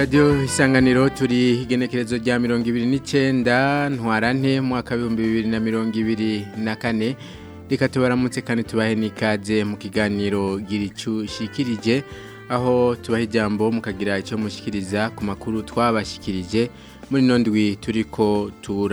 radiyo isanganiro turi igenekerezo rya mirongo ibiri n'icyenda ntwarante mwaka w'ibihumbi bibiri na mirongo ibiri na kane reka tubaramutse kandi tubahe n'ikaze mu kiganiro gira icyo ushikirije aho tubaha ijambo mukagira icyo mushyikiriza ku makuru twabashyikirije muri ndwi turi ko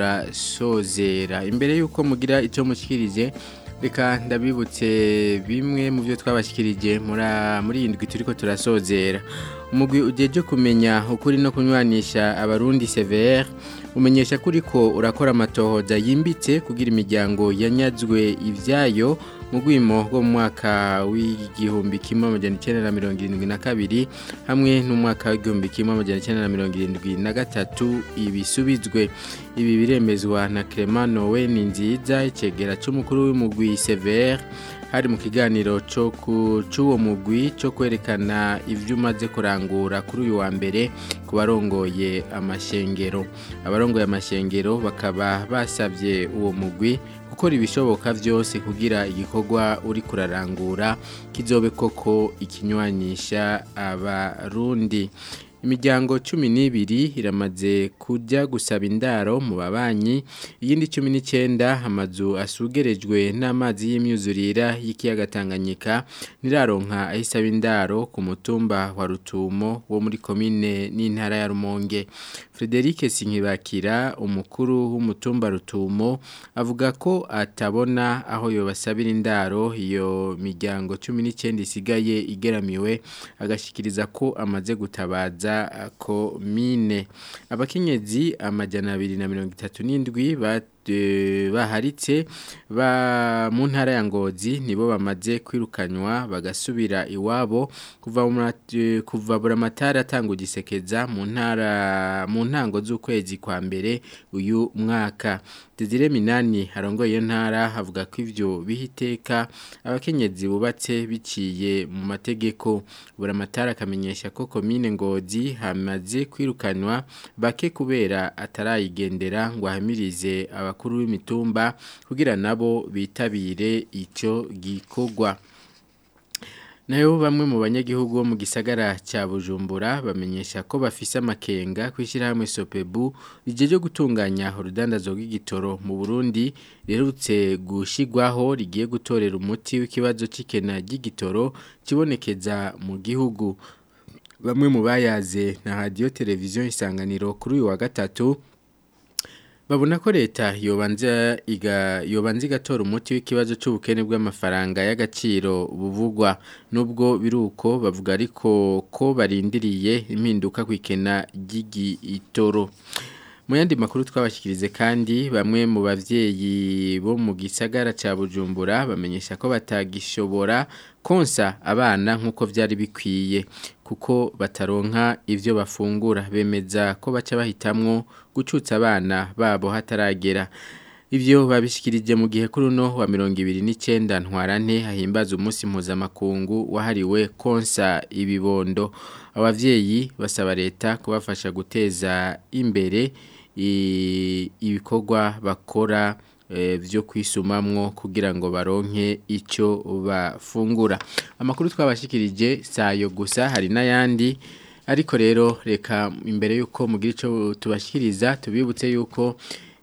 turasozera imbere y'uko mugira icyo mushyikirije reka ndabibutse bimwe mu byo twabashyikirije muri iyi ndwi turi ko turasozera umugwi ugejeje kumenya ukuri no kunywanisha abarundi severe umenyesha kuri ko urakora amatohoza yimbitse kugira imiryango yanyazwe ibyayo mu rwimo rwo mu mwaka w'igihumbi kimwe amajyana icyenda na mirongo irindwi na kabiri hamwe n'umwaka w'igihumbi kimwe amajyana icyenda na mirongo irindwi na gatatu ibisubizwe ibi biremezwa na Clement Nowe ni nziza icegera cy'umukuru w'umugwi severe hari mu kiganiro cyo ku cy'uwo mugwi cyo kwerekana ibyo umaze kurangura kuri uyu wa mbere ku barongoye amashengero abarongoye amashengero bakaba basabye uwo mugwi gukora ibishoboka byose kugira igikorwa uri kurarangura kizobe koko ikinywanisha abarundi imiryango cumi n'ibiri iramaze kujya gusaba indaro mu babanyi iyindi cumi n'icyenda amazu asugerejwe n'amazi y'imyuzurira y'ikiyaga Tanganyika ntiraronka aho isaba indaro ku mutumba wa rutumo wo muri komine n'intara ya rumonge frederic sinkibakira umukuru w'umutumba rutumo avuga ko atabona aho yobasabira indaro iyo miryango cumi n'icyenda isigaye igeramiwe agashyikiriza ko amaze gutabaza komine abakenyezi amajyana abiri na mirongo itatu n'indwi baharitse mu ntara ya ngozi nibo bamaze kwirukanywa bagasubira iwabo kuva buramatari atanga ugisekeza mu ntara mu ntango z'ukwezi kwa mbere uyu mwaka Desire Minani harongoye iyo ntara havuga ko ivyo bihiteka abakenyezi bubatse biciye mu mategeko buramatari akamenyesha ko komine ngozi hamaze kwirukanwa bake kubera atarayigendera ngo ahamirize abakuru b'imitumba kugira nabo bitabire icyo gikorwa nayo bamwe mu banyagihugu bo mu gisagara cya bujumbura bamenyesha ko bafise amakenga kwishyirahamwe sopebu rigiye gutunganya urudandazo rw'igitoro mu burundi riherutse gushyirwaho rigiye gutorera umuti w'ikibazo cy'ikena ry'igitoro kibonekeza mu gihugu bamwe mu bayaze na radiyo televiziyo isanganiro kuri uyu wa gatatu babona ko leta yobanza iga yobanza igatora umuti w'ikibazo cy'ubukene bw'amafaranga y'agaciro buvugwa nubwo biruko bavuga ariko ko barindiriye impinduka ku ikena ry'igitoro mu yandi makuru twabashyikirize kandi bamwe mu bavyeyi bo mu gisagara ca Bujumbura bamenyesha ko batagishobora konsa abana nk'uko vyari bikwiye kuko bataronka ivyo bafungura bemeza ko baca bahitamwo gucutsa abana babo hataragera ivyo babishikirije mu gihe kuri uno wa mirongo ibiri n'icyenda ntwarante hahimbaza umunsi mpuzamakungu wahariwe konsa ibibondo abavyeyi basaba leta kubafasha guteza imbere ibikorwa bakora byo kwisumamwo kugira ngo baronke icyo bafungura amakuru twabashikirije sayo gusa hari n'ayandi ariko rero reka imbere y'uko mugira icyo tubashyikiriza tubibutse y'uko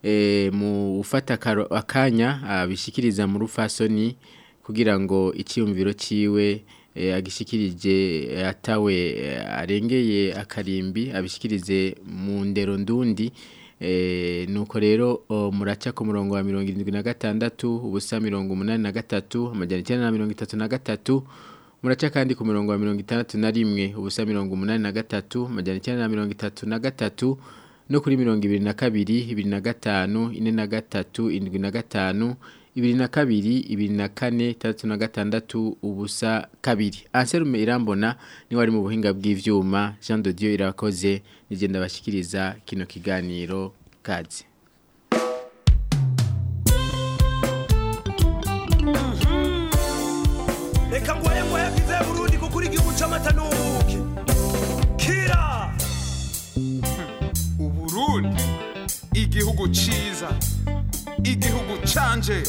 mu ufata akanya abishyikiriza mu rufasoni kugira ngo icyiyumviro cyiwe agishikirije atawe arengeye akarimbi abishikirize mu ndero ndundi nuko rero muraca ku murongo wa mirongo irindwi na gatandatu ubusa mirongo umunani na gatatu amajyana icyenda na mirongo itatu na gatatu muraca kandi ku murongo wa mirongo itandatu na rimwe ubusa mirongo umunani na gatatu amajyana icyenda na mirongo itatu na gatatu no kuri mirongo ibiri na kabiri ibiri na gatanu ine na gatatu indwi na gatanu ibiri na kabiri ibiri na kane itandatu na gatandatu ubusa kabiri anserume irambona niwe ari mu buhinga bw'ivyuma Jean de Dieu irakoze nigenda bashikiriza kino kiganiro kazi reka ngwaye ngwaye bwize Burundi kuko uri igihugu c'amata n'ubuki kira uburundi igihugu ciza igihugu canje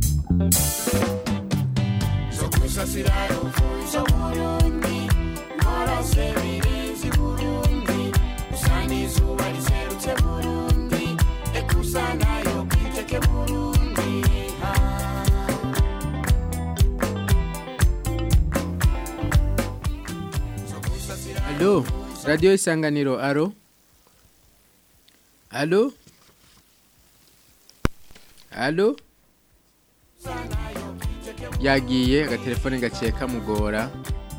zo kusasira ruvuzo Burundi warose birenze i burundi usa n'izuba riserutse burundi eka usa nayo kwiteke burundi ah. Alo, radio isanganiro, aro? Alo? Alo? Yagiye, agatelefone gaciye kamugora.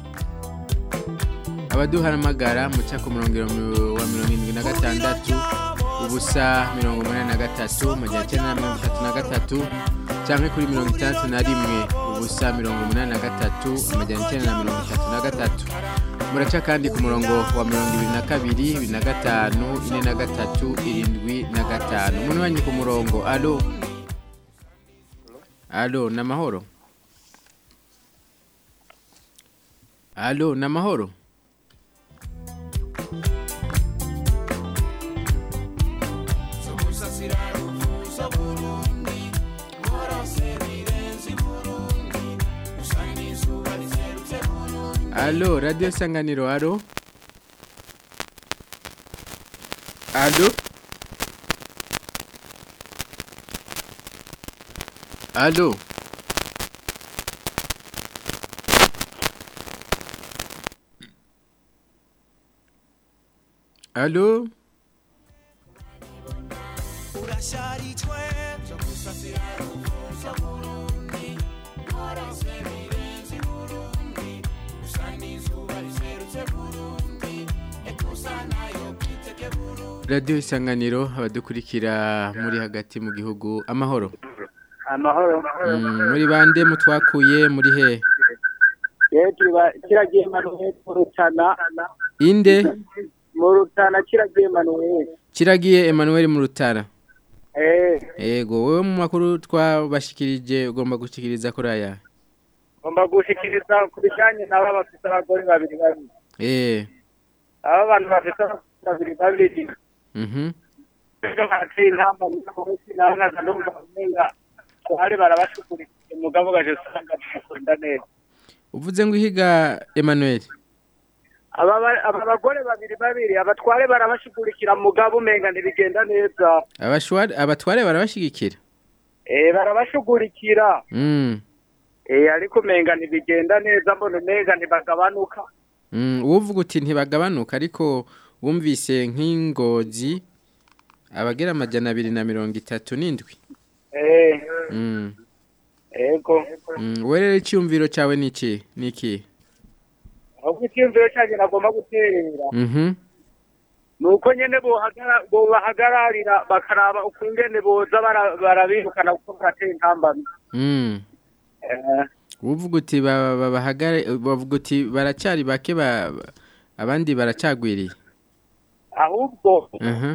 Abaduharamagara muca ku murongo wa mirongo irindwi na gatandatu, ubusa mirongo umunani na gatatu, amajana icyenda na mirongo itatu na gatatu, canke kuri mirongo itandatu na rimwe, ubusa mirongo umunani na gatatu, amajana icyenda na mirongo itatu na gatatu. muraca kandi ku murongo wa mirongo ibiri na kabiri ibiri na gatanu ine na gatatu irindwi na gatanu umuntu wanyu ku murongo alo alo ni amahoro alo ni amahoro alo radiyo sanganiro alo alo alo alo urasharijwe byo gusasira ruvuza burundi warose birenze i burundi usa n'izuba riserutse burundi eka usa nayo kwiteke burundi radiyo isanganiro abadukurikira muri hagati mu gihugu amahoro amahoro Mm, muri bande mutwakuye muri he yewe kiragiye manuel mu rutana inde mu rutana kiragiye manuel kiragiye Emmanuel mu rutara eh Ego wewe mu makuru twabashikirije ugomba gushikiriza kuri aya. ngomba gushikiriza ku bijyanye n'aba bafite abagore babiri babiri Eh. aba bantu bafite abagore babiri babiri Mhm. ejo baciye intamba n'umunsi nawe nkaza numva umenga twari barabashukurikiye umugabo gaje usanga bikunda neza Uvuze ngo ihiga Emmanuel. aba ba- aba bagore babiri babiri abatware barabashugurikira mugabo umenga ntibigenda neza Abashwari abatware barabashigikira. eh barabashugurikira Mm. eh ariko umenga ntibigenda neza mbona umenga ntibagabanuka Mm, uvuga uti ntibagabanuka ariko wumvise nk'ingozi abagera amajana abiri na mirongo itatu n'indwi. eh Mm. ego Mm. Werere icyumviro cyawe niki? Niki? ahubwo icyumviro cyanjye nagomba guterera Mhm. nuko nyene bohagara- bobahagararira bakaraba ukungene boza bara- barabirukana kuko baratera intambamyi Mm. Eh, Uvuga uti ba- ba- bahagare bavuga uti baracari bake ba ba- abandi baracagwiriye. ahubwo Mhm.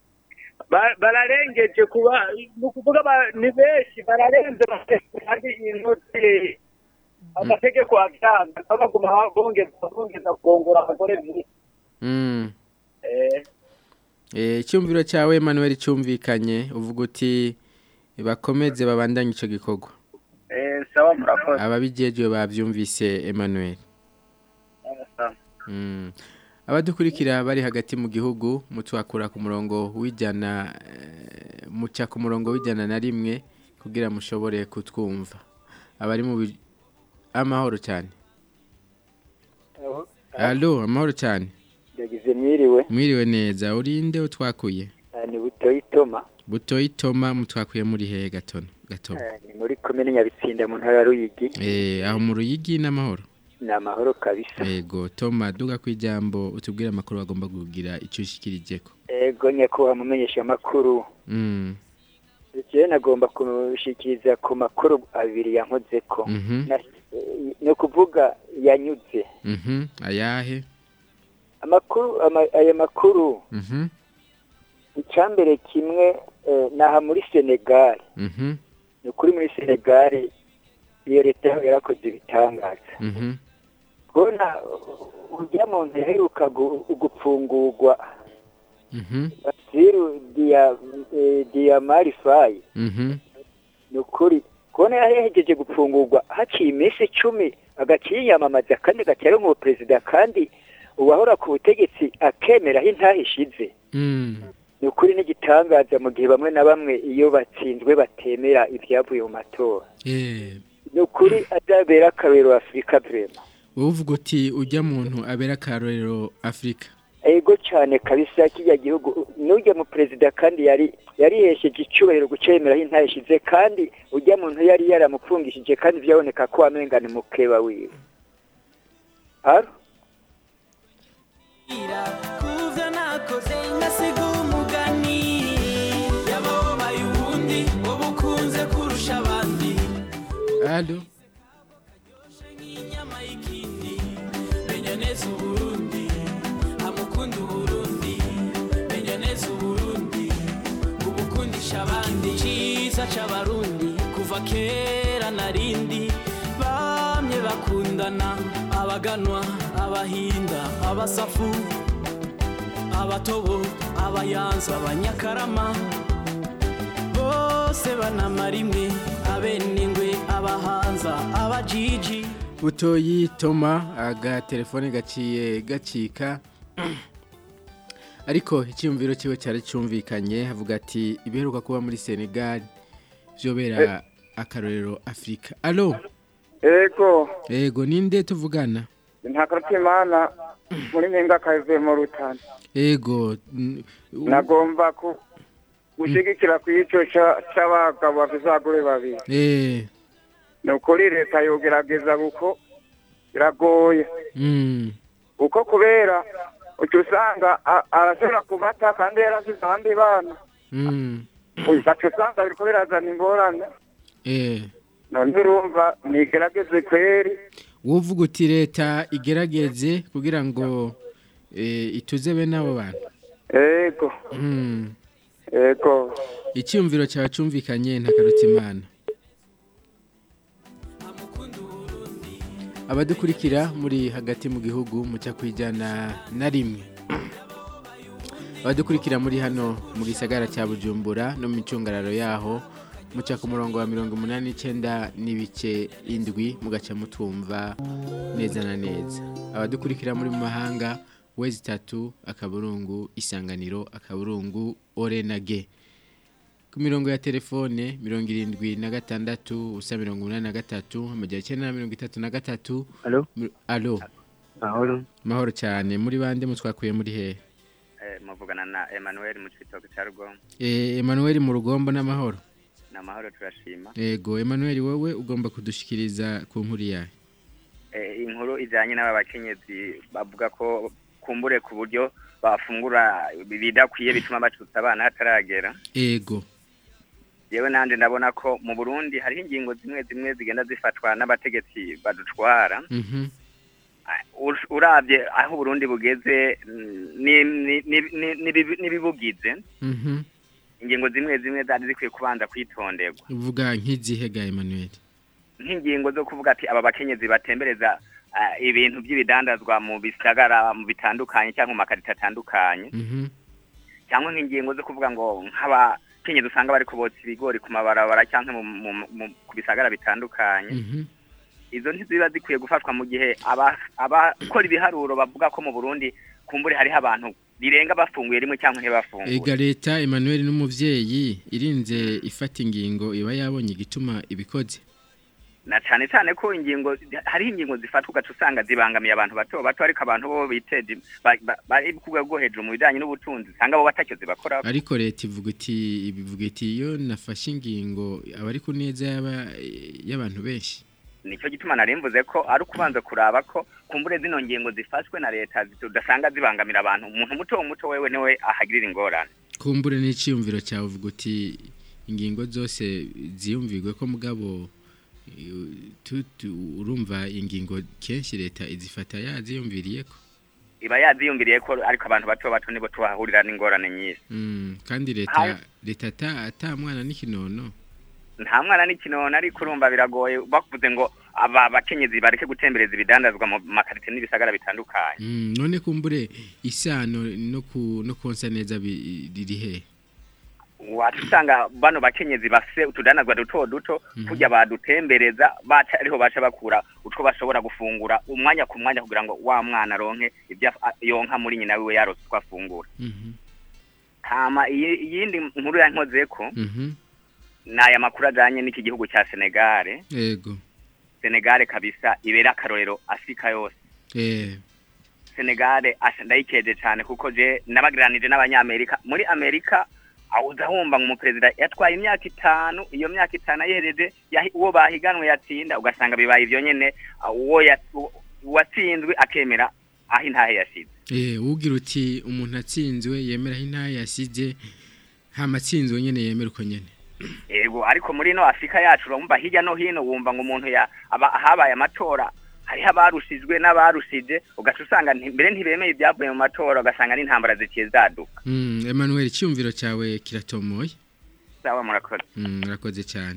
ba- bararengeje kuba ni ukuvuga ba- ni benshi bararenze bafite kandi inoti amategeko abyanga nabo baguma bongeza bongeza kongora abagore biri Mm. eh Eh, icyumviro cyawe Emmanuel cyumvikanye uvuga uti bakomeze babandanye ico gikorwa. eh sawa murakoze Ababijejwe bavyumvise Emmanuel. Eh, sawa. Mm. Abadukurikira bari hagati mu gihugu mutwakura ku murongo w'ijana eh, muca ku murongo w'ijana na rimwe kugira mushobore kutwumva. Abari mu bi- amahoro cyane. Allo, amahoro cyane. yagize mwiriwe Mwiriwe neza. Urinde utwakuye. Ah, ni butoyi toma Butoyi Toma mutwakuye muri he gatono gatono. Ah, ni muri komine nyabitsinda mu ntara ya ruyigi Eh, aho mu ruyigi n'amahoro. ni amahoro kabisa Ego, Toma duga kwijambo utubwire amakuru bagomba kugira icyo ushikirijeko. ego nyakubahwa mumenyesha amakuru Mm. jewe nagomba kushikiriza ku makuru abiri yankozeko Mhm. Na- eh, ni ukuvuga yanyuze Mhm. Ayahe? amakuru ama- ayo makuru Mhm. icambere kimwe eh, naha muri senegal Mhm. ni ukuri muri senegal iyo leta yaho yarakoze ibitangaza Mhm. kubona urya muntu yaheruka gu- gupfungurwa Mhm. basiru diya eh, diyamarifayi Mhm. ni ukuri kubona yahejeje gupfungurwa haciye iminsi icumi agaciye yiyamamaza kandi agatera nk'uwo perezida kandi uwahora ku butegetsi akemera aho intaha ishize Mm. ni ukuri n'igitangaza mu gihe bamwe na bamwe iyo batsinzwe batemera ibyavuye mu matora Eh. ni ukuri azabera akarorero afurika vrema wowe uvuga uti ujya muntu abera akarorero afurika ego cyane kabisa kijya gihugu n'ujya mu perezida kandi yari yarihesheje icyubahiro gucemera aho intaha ishize kandi ujya muntu yari yaramupfungishije kandi byaboneka ko wamenga ni mukeba wiwe Alo? kuvyo nakoze ngasiga umugani yababaye ubundi wowe ukunze kurusha abandi alo nk'inyama y'ikindi menya neza uburundi amukunda uburundi menya neza uburundi ubukundisha abandi cyiza c'abarundi kuva kera narindi bamye bakundana abaganwa abahinda abasafu abatobo abayanza abanyakarama bose banamara imwe abenengwe abahanza abajiji butoyi toma agatelefone gaciye gacika ariko icyumviro cyiwe cyari cyumvikanye havuga ati ibiheruka kuba muri senegal byobera akarorero afurika alo ego ego ninde tuvugana ntakarutimana muri mpinga kavuye mu rutana ego n- u- nagomba ku gushyigikira ku icyo cy'abagabo bafite abagore babiri eh ni ukuri leta yogerageza kuko biragoye mm kuko kubera uca usanga a- arashobora kubata kandi yarasize abandi bana mm ugaca usanga biriko birazana ingorane eh none urumva nigerageze kweri wovuga uti leta igerageze kugira ngo eh, ituze bene abo bantu ego mm ego icyumviro cyawe cyumvikanye ntakarutse imana abadukurikira muri hagati mu gihugu mucya kwijyana na rimwe abadukurikira muri hano mu gisagara cya bujumbura no mu micungararo yaho muca ku murongo wa mirongo umunani n'icyenda n'ibice indwi mugaca mutumva neza na neza abadukurikira muri mu mahanga wezi itatu akaburungu isanganiro akaburungu ore na ge ku mirongo ya telefone mirongo irindwi na gatandatu ubusa mirongo inani na gatatu amajyana icyenda na mirongo itatu na gatatu Alo? Mi- alo Mahoro. mahoro cyane muri bande mutwakuye muri hehe Eh, muvugana na Emmanuel mu citoke cya Rugongo Eh, Emmanuel mu rugombo n'amahoro ni amahoro turashima yego Emmanuel wowe ugomba kudushikiriza ku nkuru yawe Eh, inkuru ijyanye n'aba bakenyezi bavuga ko kumbure ku buryo bafungura bidakwiye bituma bacutsa abana hataragera yego yewe nanjye ndabona ko mu burundi hariho ingingo zimwe zimwe zigenda zifatwa n'abategetsi badutwara mhm Ur- urabye aho uburundi bugeze mm, ni- ni- ni- ni- n'ibibi- n'ibibugize mhm ingingo zimwe zimwe zari zikwiye kubanza kwitonderwa uvuga nk'izihe ga Emmanuel nk'ingingo zo kuvuga ati aba bakenyezi batembereza ah, ibintu by'ibidandazwa mu bisagara mu bitandukanye cyangwa mu makarita atandukanye mhm cyangwa nk'ingingo zo kuvuga ngo nk'abakenyezi usanga bari kubotsa ibigori ku mabarabara cyangwa mu, mu, mu, ku bisagara bitandukanye mhm izo ntiziba zikwiye gufatwa mu gihe aba- abakora ibiharuro bavuga ko mu burundi kumbure hariho abantu birenga bafunguye rimwe cyangwa ntibafunguye ega leta Emmanuel n'umuvyeyi irinze ifata ingingo iba yabonye igituma ibikoze na cyane cyane ko ingingo hariho ingingo zifatwa ugaca usanga zibangamiye abantu bato bato ariko abantu bo biteje ba- ba- bari ku rwego rwo hejuru mu bijyanye n'ubutunzi usanga bo batacyo zibakora ariko leta ivuga iti ibivuga iti iyo nafashe ingingo aba ari ku neza y'aba- y'abantu benshi nicyo gituma nari mvuze ko ari ukubanza kuraba ko kumbure zino ngingo zifashwe na leta udasanga zibangamira abantu umuntu muto muto wewe niwe ahagirira ingorane kumbure n'iciyumviro cyawe uvuga uti ingingo zose ziyumvirwe ko mugabo eh, tu- tu- urumva ingingo kenshi leta izifata yaziyumviriye ko iba yaziyumviriye ko ariko abantu bato bato nibo tuhahurira n'ingorane nyinshi Mm, kandi leta Hayo. leta ata ata mwana n'ikinono nta mwana n'ikinono ariko urumva biragoye bavuze ngo aba bakenyezi bareke gutembereza ibidandazwa mu makarite n'ibisagara bitandukanye Mm, none kumbure isano no ku no konsa neza bi- riri he wacu usanga bano bakenyezi bafise utudanazwa duto duto kurya badutembereza baca ariho baca bakura utwo bashobora gufungura umwanya ku mwanya kugira ngo wa mwana aronke ibyo af- yonka muri nyina wiwe yarose utwo afungura Mhm. hama iyi- iyindi nkuru yankozeko Mhm. ni aya makuru ajanye n'iki gihugu cya senegale Yego. senegale kabisa ibera akarorero afurika yose Eh. senegale asha ndayikeje cyane kuko je nabagiranije n'abanyamerika muri amerika awuza humva ngo umuperezida yatwaye imyaka itanu iyo myaka itanu ayihereje yahi- uwo bahiganwe yatsinda ugasanga bibaye ivyo nyene ah, uwo ya- u- uwatsinzwe akemera aho intahe yashize Eh, ugira uti umuntu atsinzwe yemera aho intahe yasize hama atsinzwe nyene yemera uko nyene. yego ariko muri no afurika yacu urumva hirya no hino wumva ngo umuntu ya aba habaye amatora hariho abarushijwe n'abarushije ugaca usanga nti- mbere ntibemeye ibyavuye mu matora ugasanga n'intambara zikiye zaduka Mm, Emmanuel icyumviro cyawe kiratomoye. sawa murakoze Mm, urakoze cyane.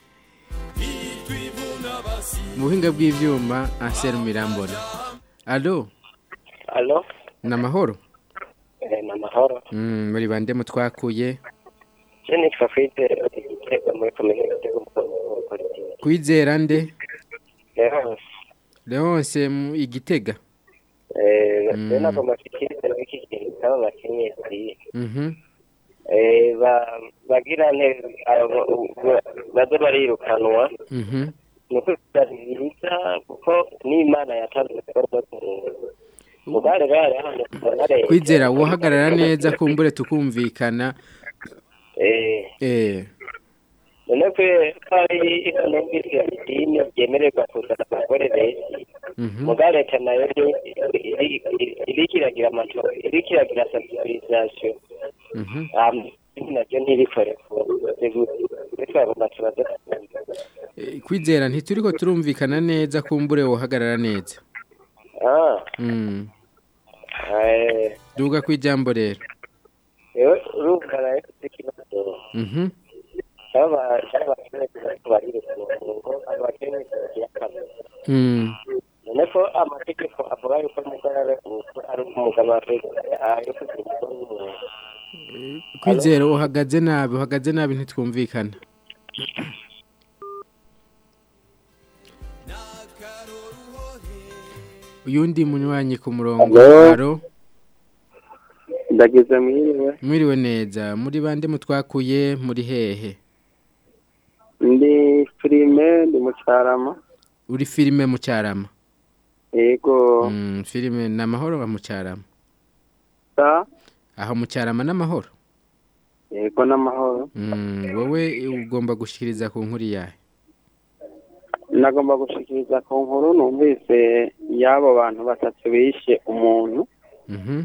Mu buhinga bw'ivyuma Ansel Mirambona. Allo, Alo, namahoro? eh, ni amahoro. Mm, muri bande mutwakuye. Je nitwa Fide igitego muri komine Gitego mu politiki. Kwizera nde? Rero, Leonce mu igitega. eh, Mm. rero nagomba fikiriza n'iki kintu kaba bakenyezi. Mhm. Eh, ba bagira ne abo- ba- baze barirukanwa. Mhm. Nuko byari byiza kuko n'Imana yatanze ibikorwa by'umuntu. Mugare bare hano mugare. Kwizera wohagarara neza kumbure tukumvikana. Eh, Eh. none kwe kari ikanumvise idini ryemererwa kuzana abagore benshi. Mhm. muga leta nayo iri- iri- iriko iragira amatora iriko iragira sensibilisation Mhm. naryo ntirikore twagomba tubaze Eh, Kwizera ntituriko turumvikana neza kumbure wohagarara neza. ah Mm. eh Duga kwijambo rero. yewe urumva nayo ufite ikibazo Mhm. cyaba cyaba barirukanwa ngo abakene bagira akamaro Mm. none ko amategeko avuga yuko umugore ari umugabo wa perezida ari kugira umugore w'umuntu Kwizera uhagaze nabi, uhagaze nabi ntitwumvikana. Uyundi munywanyi ku murongo. Hello? Alo. ndagize mwiriwe Mwiriwe neza. Muri bande mutwakuye muri hehe? ndi filime ndi mu cyarama Uri filime mu cyarama. yego Mm, filime namahoro wa mu cyarama. sa Aho mu cyarama namahoro. yego n'amahoro Mm, wowe ugomba gushikiriza ku nkuru yawe. nagomba gushikiriza ku nkuru numvise y'abo bantu batatu bishe umuntu Mhm.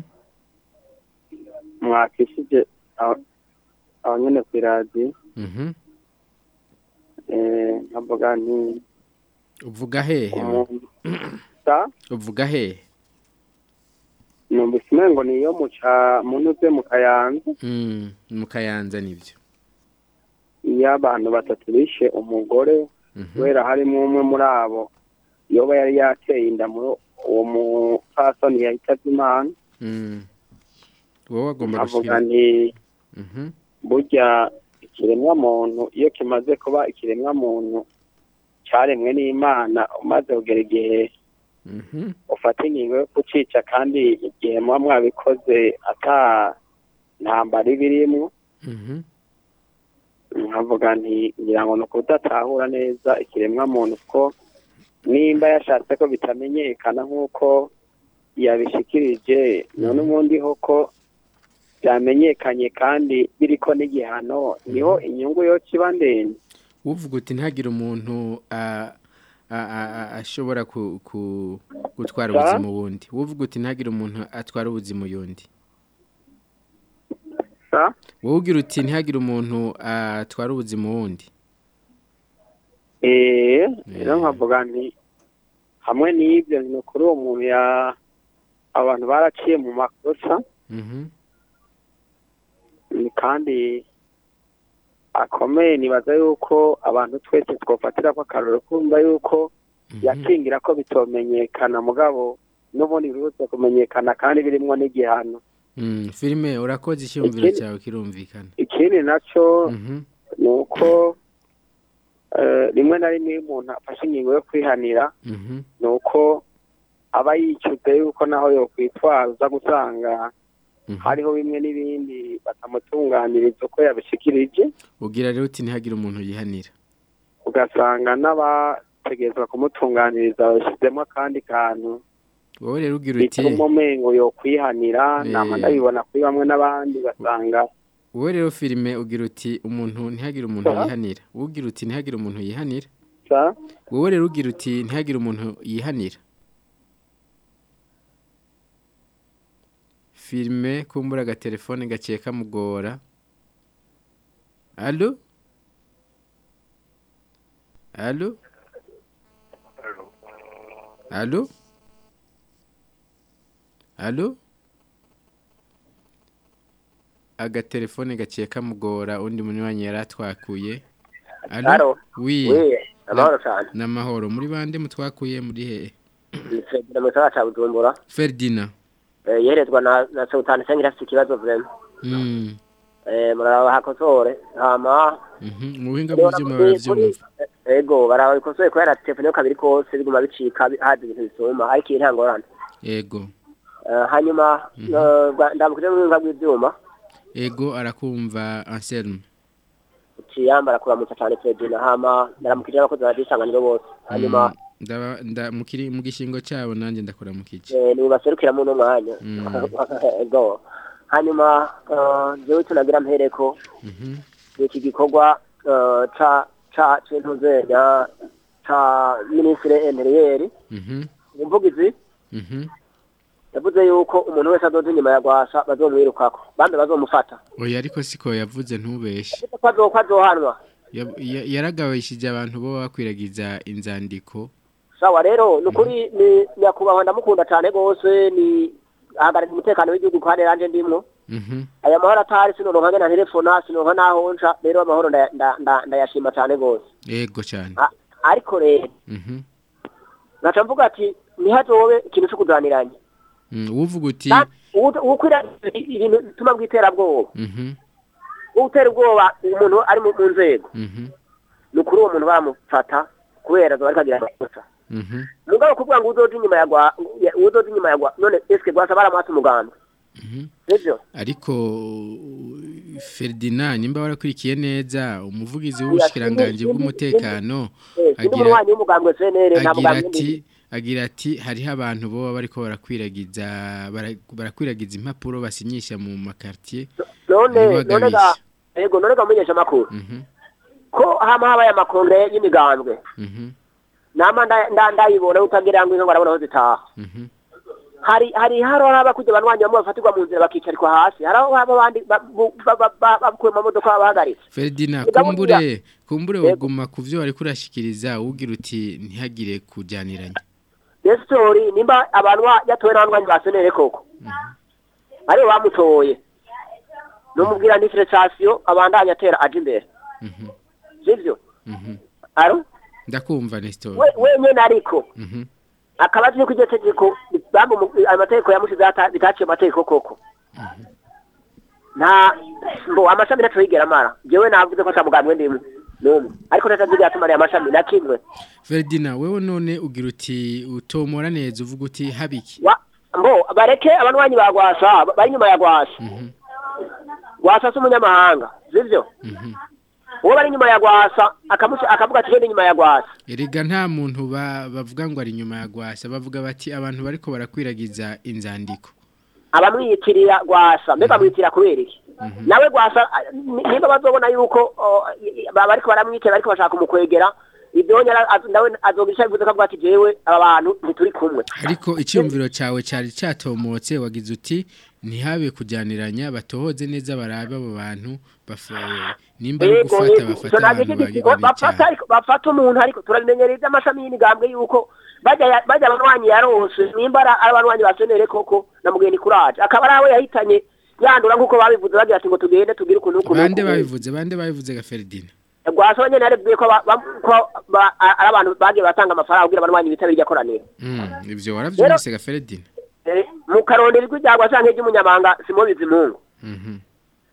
mwakishije aho aho nyine ku iradiyo Mhm. eh, nkavuga nti Uvuga hehe? umuntu sa Uvuga hehe? numvise umengo niyo mu ca munuze mu kayanza Mm, mu kayanza nibyo. iyo abantu batatu bishe umugore Mhm. kubera harimo umwe muri abo yoba yari yateye inda muri uwo mupfasoni yahitavye imana Mm. Wowe agomba nkavuga gushikiriza. nti Mhm. burya ikiremwa muntu iyo kimaze kuba ikiremwa muntu cyaremwe n'imana umaze kugera igihe Mhm. ufata ingingo yo kucica kandi igihe muba mwabikoze ata ntambara iba irimwo Mhm. nkavuga nti ngira ngo ni ukudatahura neza ikiremwa muntu ko nimba yashatse ko bitamenyekana nk'uko yabishikirije none ubundi ho ko byamenyekanye kandi biriko n'igihano niho inyungu yo kiba ndende uvuga uti ntagire umuntu a- a- a- a- ashobora ku- ku- gutwara Sa? ubuzima uwundi uvuga uti ntagire umuntu atwara ubuzima uyundi sa wowe ugira uti ntihagire umuntu atwara ubuzima uwundi eh rero nkavuga nti hamwe n'ibyo ni kuri uwo muntu ya abantu baraciye mu makosa Mhm. ni kandi akomeye nibaza yuko abantu twese twofatira ko akarore kumva yuko yakingira ko bitomenyekana mugabo n'ubundi birutse kumenyekana kandi birimwo n'igihano Mm, filime urakoze icyumviro Ikindi- cyawe kirumvikana ikindi nacyo ni uko eh, rimwe na rimwe iyo umuntu afashe ingingo yo kwihanira ni uko aba yicuze yuko naho yokwitwaza gusanga hariho bimwe n'ibindi batamutunganiriza uko yabishikirije ugira rero uti ntihagire umuntu yihanira ugasanga n'abategerezwa kumutunganiriza bashyizemo akandi kantu wowe rero ugira uti bituma umengo yo kwihanira Eh. nama ndabibona kuri bamwe n'abandi ugasanga wowe rero filime ugira uti umuntu ntihagire umuntu Sa? yihanira wowe ugira uti ntihagire umuntu yihanira sa wowe rero ugira uti ntihagire umuntu yihanira filime kumbura agatelefone gaciye kamugora alo alo alo alo agatelefone gaciye kamugora undi munywanyi yari atwakuye Alo? wi Oui, amahoro cyane. n'amahoro muri bande mutwakuye muri hehe Ni Ferdinand mu gisagara ca Bujumbura. Ferdinand Eh, Yerezwa na na Sultan Sengira afite ikibazo vraiment. mm Eh, muraba hakosore. Hama mhm mu buhinga bw'ivyuma baravyumva ego baraba bikosoye kubera telefone yo kabiri kose biguma bicika bi- haza ibintu bisoma ariko iyi ntangorane. ego Eh, hanyuma eh, bwa- ndamukije mu buhinga bw'ivyuma. ego arakumva Anselme Ciyambara kuramutsa cyane Ferdinand hama ndaramukije abakozi baradisanganiro bose. Hanyuma Mm, ndaba nda mukiri mu gishingo cyabo nanje ndakora mu kici eh, nibaserukira mu no mwanya. Mm. Ego. Hanyuma eh, jewe tunagira mpereko mhm iki gikorwa eh, ca ca c'intuzenya ca ministre intérieur mhm umuvugizi mhm yavuze yuko umuntu wese azoza inyuma ya gwasa bazomwirukako bambe bazomufata oya ariko siko yavuze ntubeshe ko azo- azohanwa Ya- ya- yaragabishije abantu bo bakwiragiza inzandiko sawa rero ni ukuri ni nyakubahwa ndamukunda cyane rwose ni ahagarariye umutekano w'igihugu kandi ranje ndimwo mhm aya mahoro atari sinoronka ngena telefona sinoronka naho nca rero amahoro ndaya- nda- nda- ndayashima cyane rwose ego cyane A- ariko rero mhm ngaca mvuga ati ntihazobe ikintu cyo kuganiranya Mm, uvuga uti ukwira ibintu bituma bw'iterabwoba mhm utera ubwoba umuntu ari mu mu nzego mhm ni ukuri uwo muntu bamufata kubera azoba ariko agira amakosa mhm mugabo kuvuga ngo uzoja inyuma ya gwa ya- uzoja inyuma ya gwa none eske gwasa baramuhatse umugambi sivyo ariko Ferdinand nimba warakurikiye neza umuvugizi w'ubushikiranganje bw'umutekano Eh, sindi umunywanyi w'umugambi wa CNL nta agira mugambi ati agira ati hariho abantu boba bariko barakwiragiza bara- barakwiragiza impapuro basinyisha mu makartier none none ga ntibagabishe. yego none ga mumenyesha amakuru Mhm, ko hama habaye amakongre y'imigambwe mhm, nama nda- nda- ndayibona utagira ngo inka ngo arabona aho zitaha mhm. hari hari haro haba kujya banwanyi bamwe bafatirwa mu nzira bakicarikwa hasi hari aho haba abandi ba- bu- ba- ba- ba- bakuye mu modoka babahagaritse Ferdinand Mugabo kumbure ngira- kumbure Yego. woguma kuvyo wari kurashikiriza ugira uti ntihagire kujaniranya resitori nimba abantu ba- yatowe n'abanywanyi ba senere koko aribo bamutoye numubwira ndi sitasiyo abandanya atera aja imbere Mhm, sivyo mhm. aro ndakumva Nestor we wenyene ariko Mhm, akaba azi ko iryo tegeko bamwe mu- ayo mategeko yamushize ata- bitaciye amategeko koko nta mbo amashami ntaco yigera amara jewe navuze ko atamugambwe ndimwe n'umwe ariko ntacazigira atumariye amashami na kimwe Ferdinand wewe none ugira uti utomora neza uvuga uti habiki Wa- mbo bareke abanwanyi ba gwasa bari inyuma ya gwasa gwasa si umunyamahanga sivyo uwo bari inyuma ya gwasa akamusi- akavuga ati genda inyuma ya gwasa Erega nta muntu ba- bavuga ngo ari inyuma ya gwasa bavuga bati abantu bariko barakwiragiza inzandiko abamwiyitirira gwasa mbega bamwiyitirira kubera iki nawe gwasa a- ni- niba bazobona yuko o, i- i- ba- bariko baramwitira bariko bashaka kumukwegera ibyo nyara az- nawe azogisha bivuze ko avuga ati jewe aba bantu ntituri kumwe ariko icyumviro cyawe cyari cyatomotse wagize uti ntihabe kujyaniranya batohoze neza barabe abo bantu bafa- nimba ari Yego, gufata yego. bafata Ico navyo abantu giti- bagirwa bafata n'icyaha ariko- bafata umuntu ariko turabimenyereye iby'amashami y'imigambwe yuko bajya ya- bajya abanwanyi yarose nimba ari ari abanwanyi ba senere koko na mugeni kuraje akaba ari abo yahitanye yandura nk'uko babivuze bagira ati ngo tugende tugire ukuntu ukuntu bande ukuntu. babivuze bande babivuze ga Ferdinand gwasa nyene yarebwiye ko ba- ba- ko ba- ari abantu bagiye batanga amafaranga kugira abanwanyi bitabire iryo koraniro Mm, ivyo waravyumvise ga Ferdinand Eh, mu karondero ijwi rya gwasa nk'iry'umunyamabanga simo bizimungu Mhm.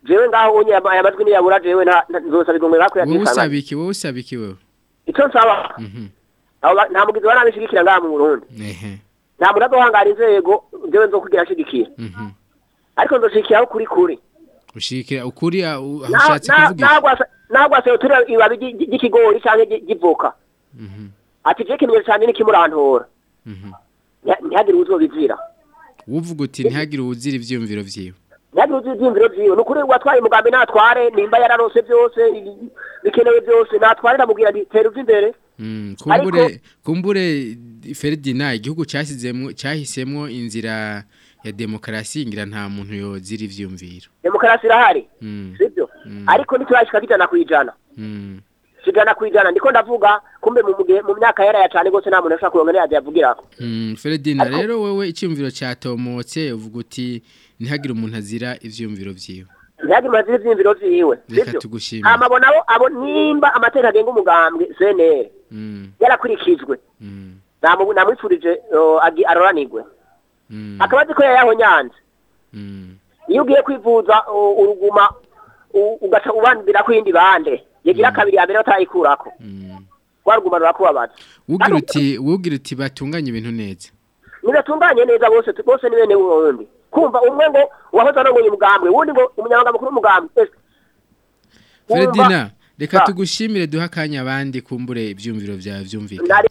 jewe ngaho unye aya majwi niyabura jewe nta nta- nzosaba igomwe wowe bakuyakikana usaba iki wowe usaba iki wewe ico nsaba Mhm. abo ba- nta mugizi wa nabi nshigikira ngaha mu Burundi ehe nta muntu azohangara inzego jewe nzokugira nshigikira mhm ariko nzoshigikiraho kuri kuri ushikira ukuri ah, u- aho Na- ushatse na- kuvuga iki? nagwasa nagwasa yotura ibabi ry- ry- ry'ikigori canke ry- ry'ivoka Mhm, ati je kimenyetso canje nikimurantora mhm. Ntiha- ntihagire uzobizira uvuga uti ntihagire uwuzira ivyiyumviro vyiwe ntihagire uzira ivyiyumviro vyiwe ni ukuri watwaye umugambi natware nimba yararose vyose i- bikenewe vyose natware ndamubwira nti tera uva imbere Mm, kumbure kumbure Ferdinand igihugu cyasizemwo cyahisemwo inzira ya demokarasi ngira nta muntu yozira ivyumviro demokarasi irahari Mm, sibyo Mm. ariko ntiturashika kijana kwijana mm. kijana kwijana ndiko ndavuga kumbe mu mugihe mu myaka yera ya cane gose nta muntu ashaka kuronka neza yavugirako Mm, Ferdinand rero wewe icyumviro cyatomotse uvuga uti ntihagire umuntu azira ivyumviro vyiwe ntihagire umuntu azira ivyiyumviro vyiwe reka sibyo tugushimire hama abo nabo abo nimba amategeko agenga umugambwe CNL Mm, yarakurikijwe mm, namu- namwifurije uh, agi- aroranirwe mm, akaba azi ko yayaho nyanza mm. iyo ugiye kwivuza uh, uruguma u- ugaca ubandira ku yindi bande yagira kabiri ya mbere batayikurako rwa ruguma rurakubabaza Ugira uti ugira uti batunganye ibintu neza nibatunganye neza bose bose ni bene wundi kumva umwe ngo uwahoze arongoye umugambwe wundi ngo umunyamabanga mukuru w'umugambwe ese wumva- Ferdinand reka Ba. tugushimire duha akanya abandi kumbure ivyumviro vyawe vyumvikana Nari-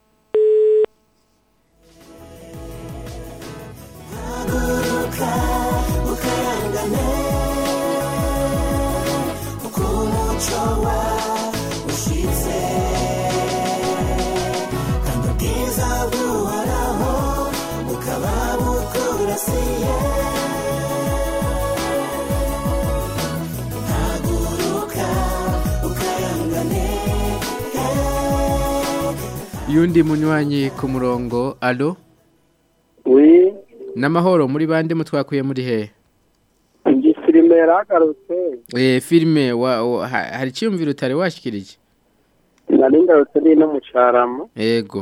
yundi munywanyi ku murongo alo wi n'amahoro muri bande mutwakuye muri he iyi filime yaragarutse eh filme wa, wa ha- hari cyumviro utari washikirije nari ngarutse ni no mu carama yego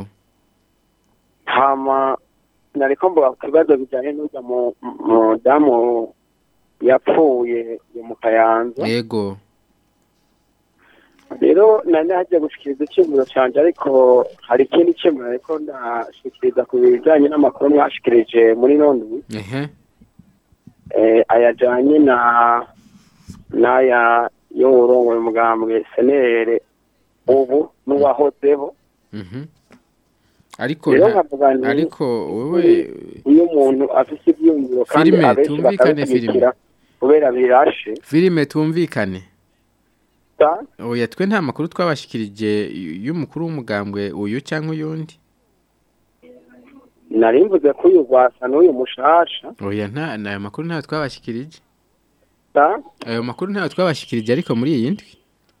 hama nariko mvuga ku kibazo bijanye n'urya mu- mudamu yapfuye yo mu kayanza yego rero nari hagiye gushikiriza iciyumviro canje ariko hari ikindi ciyumviro ariko ndashikiriza ku bijanye n'amakuru mwashikirije muri nondwi ehe eh, ayajanye na n'aya yo urongoye umugambwe senere ubu n'uwahozeho mhm ariko rero nta- nkavuga nti ariko wewe iyo umuntu afise ivyiyumviro kandi Filime, abenshi tumvikane bakabishyigikira kubera birashe filme tumvikane ta oya twe nta makuru twabashikirije y- y'umukuru w'umugambwe uyu cyangwa uyundi nari mvuze ko uyu rwasa n'uyu mushasha oya nta nayo makuru ntayo twabashikirije ta ayo makuru ntayo twabashikirije ariko muri iyi ndwi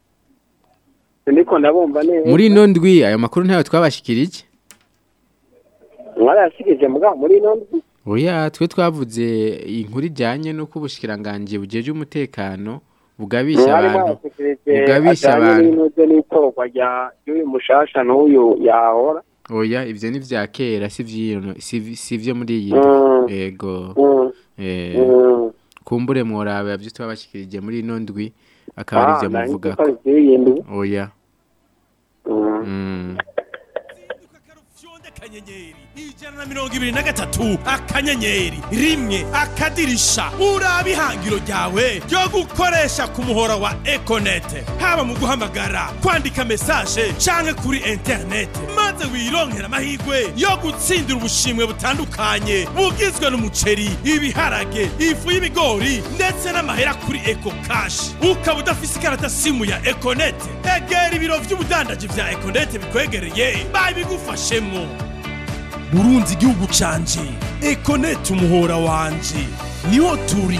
ndiko ndabumva neza muri ino ndwi ayo makuru ntayo twabashikirije mwarayashikirije mugabo muri ino ndwi oya twe twavuze inkuru ijyanye n'uko ubushikiranganje bujeje umutekano bugabisha mwari abantu mwayashikirije bugabisha ajanye abantu n'inuze n'itorwa rya ry'uyu mushasha n'uyu yahora oya ivyo ni vya kera si vyino si si vyo muri iyi Mm. ndwi yego Mm. eh Mm. kumbure mworabe yavyo twabashikirije muri ino ndwi akaba Ah, arivyo nari muvuga nzi ko ari ivy'iyi ndwi. oya Mm. mm. akanyenyeri ijana na mirongo ibiri na gatatu akanyenyeri rimwe akadirisha uraba ihangiro ryawe ryo gukoresha ku muhora wa ekonete haba mu guhamagara kwandika mesaje canke kuri interinete maze wironkera amahirwe yo gutsindira ubushimwe butandukanye bugizwe n'umuceri ibiharage ifu y'ibigori ndetse n'amahera kuri eko kashi ukaba udafise ikarata simu ya ekonete egera ibiro vy'ubudandaji vya ekonete bikwegereye babigufashemwo burunzi igihugu canje ekonete umuhora wanje niho turi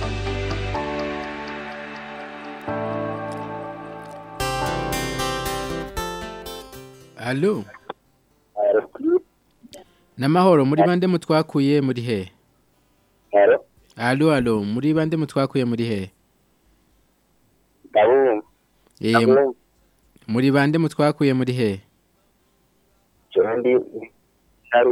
Allo Namahoro muri bande mutwakuye muri he Hello. Allo allo muri bande mutwakuye muri he Ndabumva. Eh Ndabumva. muri bande mutwakuye muri he Jewe ndi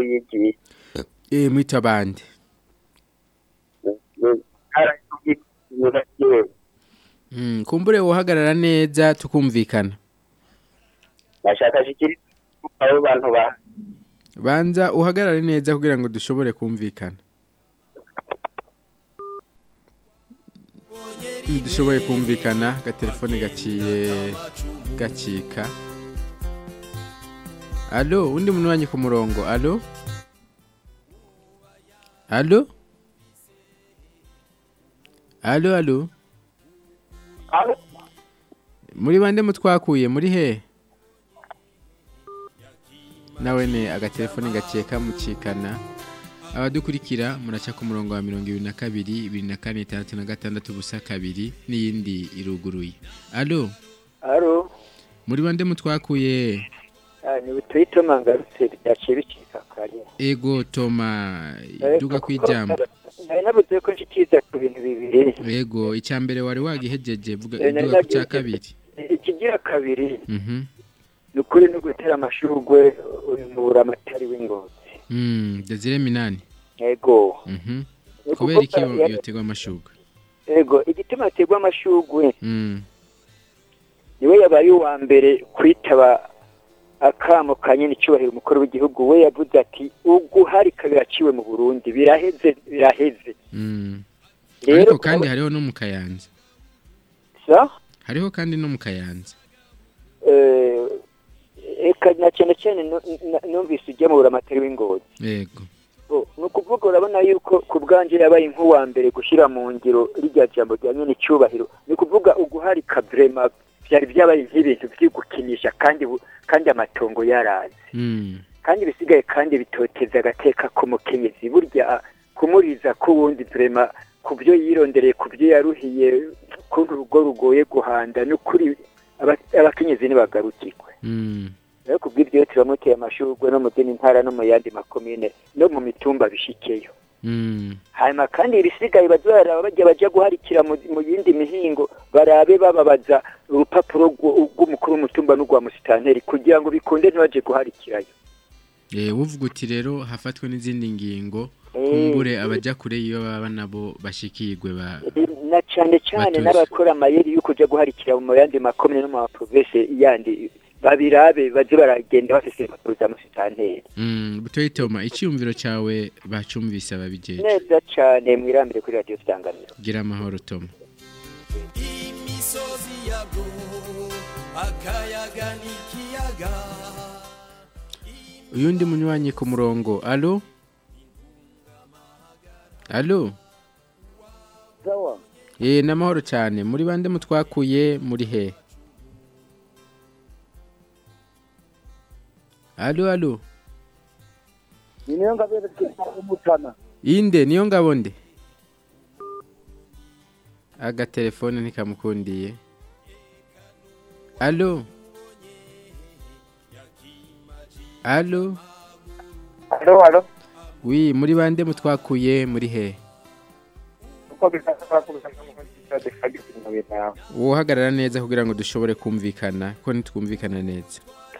Naruyigi. Eh mwita bande Ntara yewe Mm, kumbure uhagarara neza tukumvikana nashaka shikiri abo bantu ba banza uhagarare neza kugira ngo dushobore kumvikana dushoboye kumvikana agatelefone gaciye gacika alo undi muntu wanyu ku murongo alo alo alo alo muri bande mutwakuye muri he nawe ne agatelefone gaciye kamucikana abadukurikira muraca ku murongo wa mirongo ibiri na kabiri ibiri na kane itandatu na gatandatu ubusa kabiri n'iyindi iruguruye alo aro muri bande mutwakuye ni butuhite mangarutse byaciye bicika kare ego toma duga kwijambo nari nabuze ko nshikiriza ku bintu bibiri ego icya mbere wari wagihejeje vuga Eh, nari duga ku cya nagiye- kabiri ikigira kabiri mhm ni ukuri no gutera amashurwe uyu muramatari w'ingozi mm Desire Minani ego mhm Ni kubera iki ukuvuga- yotegwa amashugwe ego igituma aterwa amashurwe mm niwe yabaye uwa mbere kwitaba akamo ka nyine icyubahiro umukuru w'igihugu we yavuze ati uguharika biraciwe mu burundi biraheze biraheze mm Rero ariko kandi kuba- hariho no mu kayanza sa hariho kandi no mu kayanza eh, eka na cyane cyane nu- na- numvise ujya mu buramatari w'ingozi yego Oh, ni ukuvuga urabona yuko ku bwanjye yabaye nk'uwa mbere gushyira mu ngiro rijya jambo rya nyine icyubahiro ni ukuvuga uguharika vrema byari byabaye nk'ibintu byo gukinisha kandi bu- kandi amatongo yarazi mm kandi bisigaye kandi bitoteza agateka k'umukenyezi burya kumuriza k'uwundi vrema ku byo yirondereye ku byo yaruhiye kuntu urugo rugoye guhanda n'ukuri aba- abakenyezi ntibagarukirwe mm rero kubw'ibyo turamuteye amashurwe no mu zindi ntara no mu yandi makomine no mu mitumba bishikeyo mm hanyuma kandi ibisigaye bazaraba bajya bajya guharikira mu mu yindi mihingo barabe bababaza urupapuro rw'u- rw'umukuru w'umutumba n'urwa musitanteri kugira ngo bikunde ntibaje guharikirayo eh uvuga uti rero hafatwe n'izindi ngingo Eh, kumbure abajya kure iyo baba nabo bashikirwe ba na cyane cyane Batuzi. n'abakora amayeri yo kujya guharikira mu yandi makomine no mu maprovinsi yandi babirabe baze baragenda bafise impapuro za musitanteri mm butoyi toma icyumviro cyawe bacumvise ababijeje neza cyane mwirambire kuri radiyo isanganiro gira amahoro toma imisozi yabwo akayaga n'ikiyaga uyundi munywanyi ku murongo alo alo sawa eh namahoro cyane muri bande mutwakuye muri he alo alo ni niyo ngabere umutana inde niyo ngabo nde agatelefone ntikamukundiye alo alo Alo, alo. wi muri bande mutwakuye muri he Uko bisaba kubisanga mu kadi kadi mu bintu. wohagarara neza kugira ngo dushobore kumvikana ko ntitwumvikana neza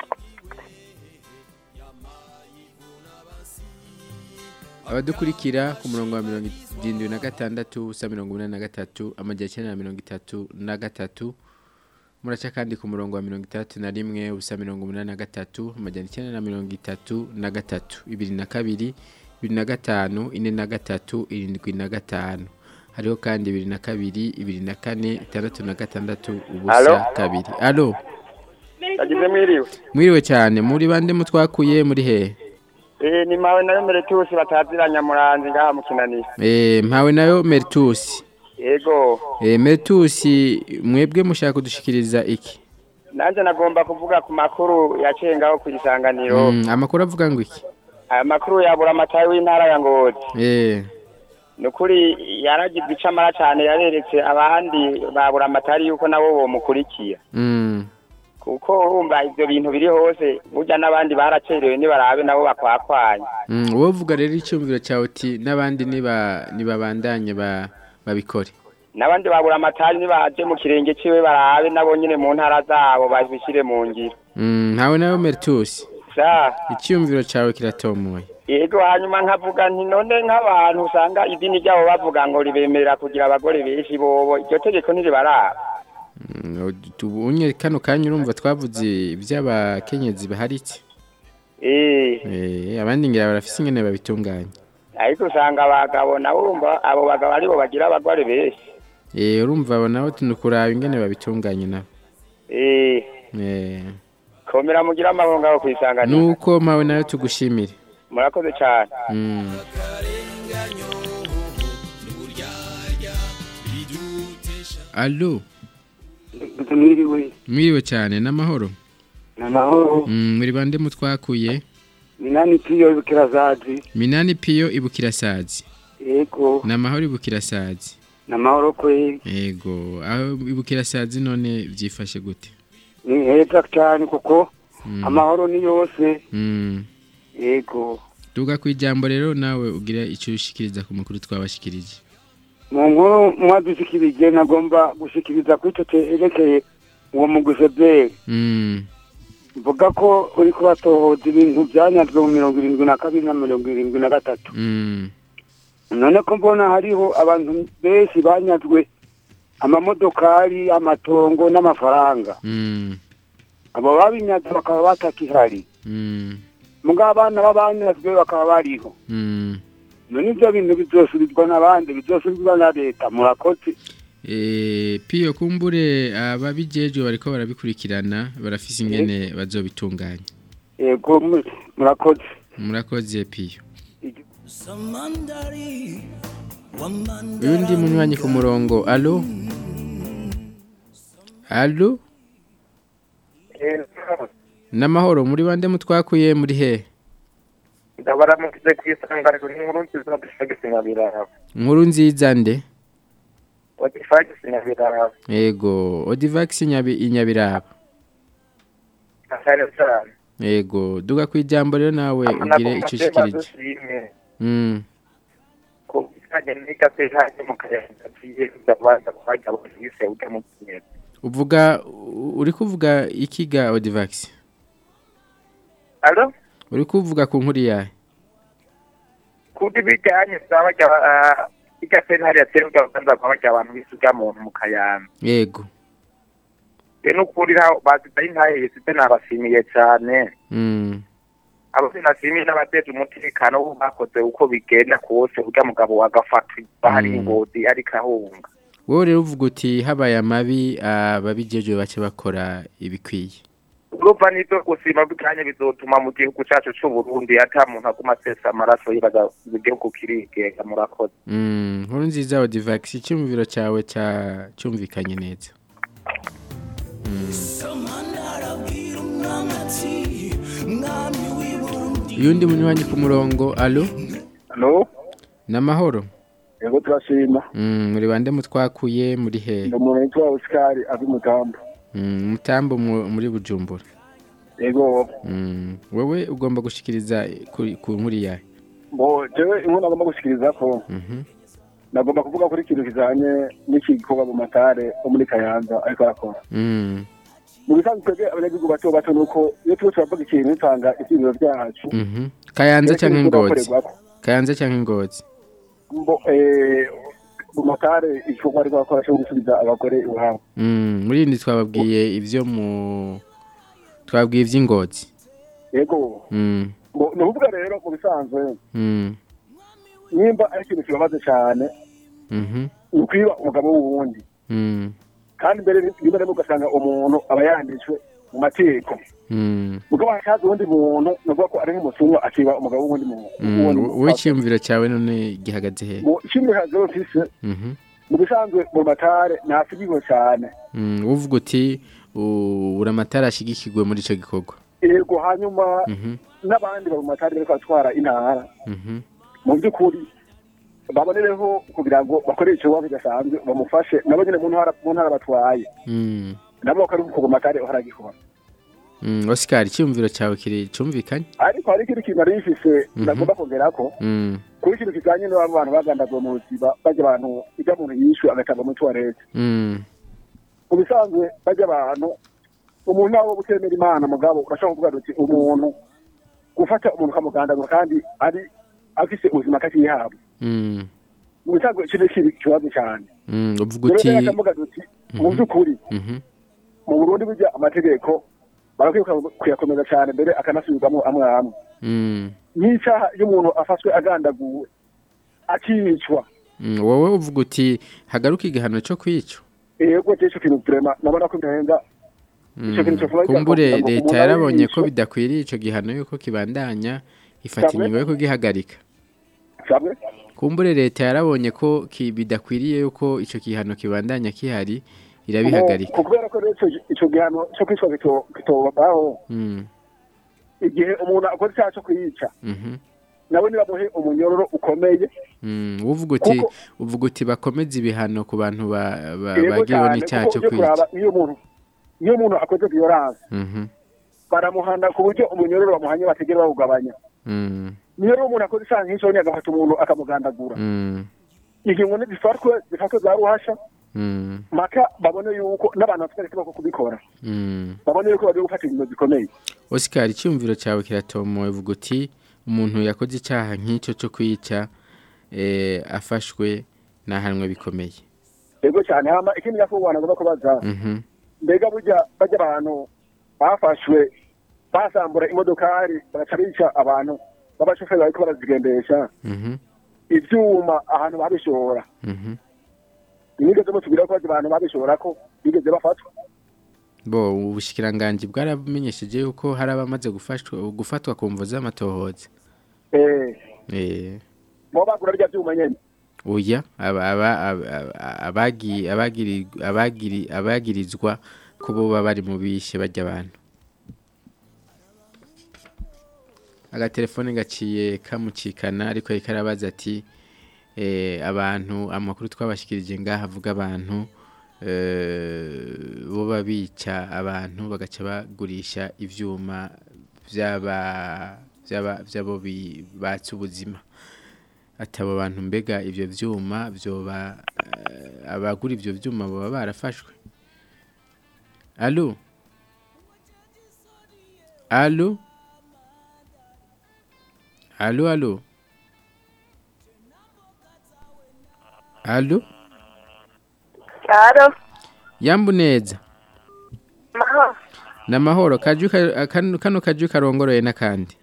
abadukurikira ku murongo wa mirongo irindwi na gatandatu ubusa mirongo inani na gatatu amajyana icyenda na mirongo itatu na gatatu muraca kandi ku murongo wa mirongo itandatu na rimwe ubusa mirongo umunani na gatatu amajyana icyenda na mirongo itatu na gatatu ibiri na kabiri ibiri na gatanu ine na gatatu irindwi na gatanu hariho kandi ibiri na kabiri ibiri na kane itandatu na gatandatu ubusa Alo? kabiri alo Yagize mwiriwe. mwiriwe cyane muri bande mutwakuye muri he Eh ni mawe nayo mbere tusi bataziranya muranzi ngaha mu kinanira. Eh, mpawe nayo meritusi Yego. Eh, meritusi mwebwe mushaka kudushikiriza iki Nanje nagomba kuvuga ku makuru yaciye ngaho ku isanganiro. Mm, amakuru avuga ngo iki Aya makuru yabura amatayi w'intara ya Ngozi. Eh, Nukuri yaragize icamara cyane yareretse abandi babura amatari yuko nabo bomukurikiye. mm, Kuko urumva ivyo bintu biri hose burya n'abandi baracerewe nibarabe nabo bakwakwanya. mm, wowe uvuga rero icyumviro cyawe uti n'abandi niba nibabandanye ba babikore N'abandi babura amatari nibaje mu kirenge ciwe barabe nabo nyine mu ntara zabo babishire mu ngiro. Mm, mpawe nayo meritusi Sa icyumviro cyawe kiratomoye yego hanyuma nkavuga nti none nk'abantu usanga idini ryabo bavuga ngo ribemerera kugira abagore benshi bobo iryo tegeko ntiribaraba tubunye kano kanya urumva twavuze iby'abakenyezi baharitse eh Eh, abandi ngira barafise ingene babitunganya ariko usanga abagabo nabo urumva abo bagabo aribo bagira abagore benshi Eh, urumva abo nabo tunukuraba ingene babitunganya nabo eh Eh, komera mugira amahoro ngaho kwisanganira nuko mpawe nayo tugushimire murakoze cyane Mm. Allo mwiriwe mwiriwe cyane n'amahoro namahoro Mm, muri bande mutwakuye minani piyo bukirazazi minani piyo ibukirasazi yego n'amahoro ibukirasazi namahoro kwe yego aho ibukirasazi none byifashe gute ni heza cyane kuko Mm. amahoro ni yose Mm. yego duga ku ijambo rero nawe ugira icyo ushikiriza ku makuru twabashikirije mu nkuru mwadushikirije nagomba gushikiriza kuri icyo cyerekeye uwo muguseberi Mm. mvuga ko uri kubatohoza ibintu byanyazwe mu mirongo irindwi na kabiri na mirongo irindwi na gatatu Mm. none ko mbona hariho abantu benshi banyazwe amamodokari amatongo n'amafaranga Mm. abo babinyaze bakaba batakihari Mm. mugabo abana b'abanyazwe bakaba bariho Mm. none ibyo bintu bizosubizwa n'abandi bizosubizwa na leta murakoze Eh, piyo kumbure ababijejwe bariko barabikurikirana barafise ingene bazobitunganya yego mu- murakoze murakoze piyo uyundi munywanyi ku murongo alo alo n'amahoro muri bande mutwakuye muri he ndabaramukize ku isanganiro n'inkuru nziza dufagisi nyabiraba nkuru nziza nde wadifagisi nyabiraba yego odivax nyabi inyabiraba asare cyane yego duga ku ijambo rero nawe ugire icyo ushikirije dushimye Mm. ku bijyanye n'igase haje mu kayaga tugiye kuzabanza kuhajya abafise ujya mu kinyezi uvuga u- uri kuvuga ikiga odivax alo uri kuvuga ku nkuru yawe kuri bijyanye zabajya igase hariya turi kuzabanza kuhajya abantu bisuga muntu mu kayanza yego rero n'ukuri bazidaye intahe site nabashimiye cyane Mm. abo sinashimiye n'abateje umutekano bo bakoze uko bigenda kose urya mugabo wagafatwa bahari Mm. ingozi ariko ahunga wowe rero uvuga uti habaye amabi ababijejwe bace bakora ibikwiye urumva n'ibyo gusima bw'ikanya bizotuma mu gihugu cyacu cy'u Burundi ata muntu aguma asesa amaraso yibaza igihugu kirigenga murakoze Mm, nkuru nziza odivax icyumviro cyawe cya cyumvikanye neza uyundi munywanyi ku murongo alo Halo, n'amahoro yego turashima. Mm, muri bande mutwakuye muri he Ndi umuntu witwa Oscar avi Mutambo. Mm, mutambo mu- muri bujumbura Yego, Mm, wowe ugomba gushikiriza kuri- ku nkuru yawe bo jewe inkuru nagomba gushikiriza ko Mhm. nagomba kuvuga kuri ikintu kijanye n'iki gikorwa mu matare wo muri Kayanza ariko arakora. Mm, Mu bisanzwe twebwe abanyagihugu bato bato nuko iyo turiko turavuga ikintu dutanga ivyiyumviro vyacu. mhm. kayanza Rero cyangwa ikintu ingozi turakorerwako. kayanza cyangwa ingozi Mbo eh mu matare igikorwa ariko arakora cyo gusubiza abagore iwabo. Mm, muri indi twababwiye ivyo mu twabwiye ivy'ingozi Yego, Mm, mbo ni ukuvuga rero mu bisanzwe mm, nimba ari ikintu kibabaze cyane mhm, ni ukwiba umugabo w'uwundi mm, kandi mbere rimwe rimwe ugasanga umuntu aba yanditswe mu mategeko mm, mugabo hashaze uwundi muntu ni ukuvuga ko ari nk'umusumwa akiba umugabo w'uwundi muntu mm. w'uwundi wowe icyumviro cyawe none gihagaze he mu kimwe hazeho mfise Mhm. mu bisanzwe mu matare ntasigirwe cyane Mm, uvuga uti u- uri amatara ashigikirwe muri ico gikorwa yego hanyuma Mhm, n'abandi bari mu matare bariko batwara intara mhm, mu by'ukuri babonereho kugira ngo bakore ikibazo kidasanzwe bamufashe nabo nyine mu ntara mu ntara batwaye mm, nabo bakari kuva mu matare baragikora mm. Oscar icyumviro cyawe kiri cyumvikanye ariko hari ikindi kintu nari mfise Mhm. nagomba kongerako Mm, kuri ikintu kijanye n'abo bantu bagandazwa mu buzima bajya abantu ibyo umuntu yishwe agatanga muri tuwarete mm, mu bisanzwe bajya abantu umuntu nawe utemera imana mugabo urashobora kuvuga uti umuntu gufata umuntu ukamugandagura kandi ari afise ubuzima kakiyabo Mm. mu bisanzwe kiri kiri ikibazo cyane Mm, uvuga rero uti rero akavuga duti mu by'ukuri Mhm. mu burundi burya amategeko barakwiye kuyakomeza cyane mbere akanasubirwamo amwe amwe Mm. nk'icyaha iyo umuntu afashwe agandaguwe akicwa Mm, wowe uvuga uti hagaruka igihano cyo kwica yego cyo kintu turema nabona ko birenga Ico kintu cyo kumbure ngo leta umuntu yarabonye ko arishwe. bidakwiriye ico gihano yuko kibandanya ifata Sabwe? ingingo yo kugihagarika sabwe kumbure leta yarabonye ko ki- bidakwiriye yuko ico gihano kibandanya kihari irabihagarika Ku- kubera ko rero ico- ico gihano cyo kwicwa kito- kitobaho Mm, igihe umuntu akora icyaha cyo kuyica mhm, nawe nibamuhe umunyororo ukomeye mm. uvuga uti Kuko- uvuga uti bakomeze ibihano ku bantu ba- ba- Yego bagiriwe cyane, n'icyaha kuko cyo ujye kuraba kwica iyo umuntu iyo umuntu akoze violence Mhm, baramuhana ku buryo umunyororo bamuhanye bategera bawugabanya mm, niyo rero umuntu akoze icyaha nk'icyo agafata umuntu akamugandagura mm, ingingo zifatwe zifatwe za ruhasha mm, maka babone yuko n'abantu bafite ikibazo kubikora mm. babone yuko bagiye gufata ingingo zikomeye Oscar icyumviro cyawe kiratomoye uvuga uti umuntu yakoze icyaha nk'icyo cyo kwica eh, afashwe n'ahanwe bikomeye yego cyane hama ikindi nyakubahwa nagomba kubaza Mhm, mbega burya bajya abantu bafashwe basambura imodokari bagaca bica abantu b'abashoferi bariko barazigendesha mhm, ivyuma ahantu babishora mhm. inigeze mutubwira ko bajya abantu babishora ko bigeze bafatwa bo ubushikiranganji bwaramenyesheje yuko hari abamaze gufashwa gufatwa ku mvo z'amatohoza eh eh bo bagura rya vyuma nyene oya aba- aba- aba- abagi- abagiri- abagiri- abagirizwa ko bo baba bari mu bishe bajya abantu agatelefone gaciye kamucikana ariko ariko arabaza ati eh, abantu amakuru twabashikirije ngaha avuga abantu eh, bo babica abantu bagaca bagurisha ivyuma vy'aba vy'aba- vy'abo bi- batse ubuzima ati abo bantu mbega ivyo vyuma vyoba eh, abagura ivyo vyuma baba barafashwe alo alo alo alo alo Claro, yambu neza maho, namahoro kaju ka- kano kano kaju karongoroye n'akandi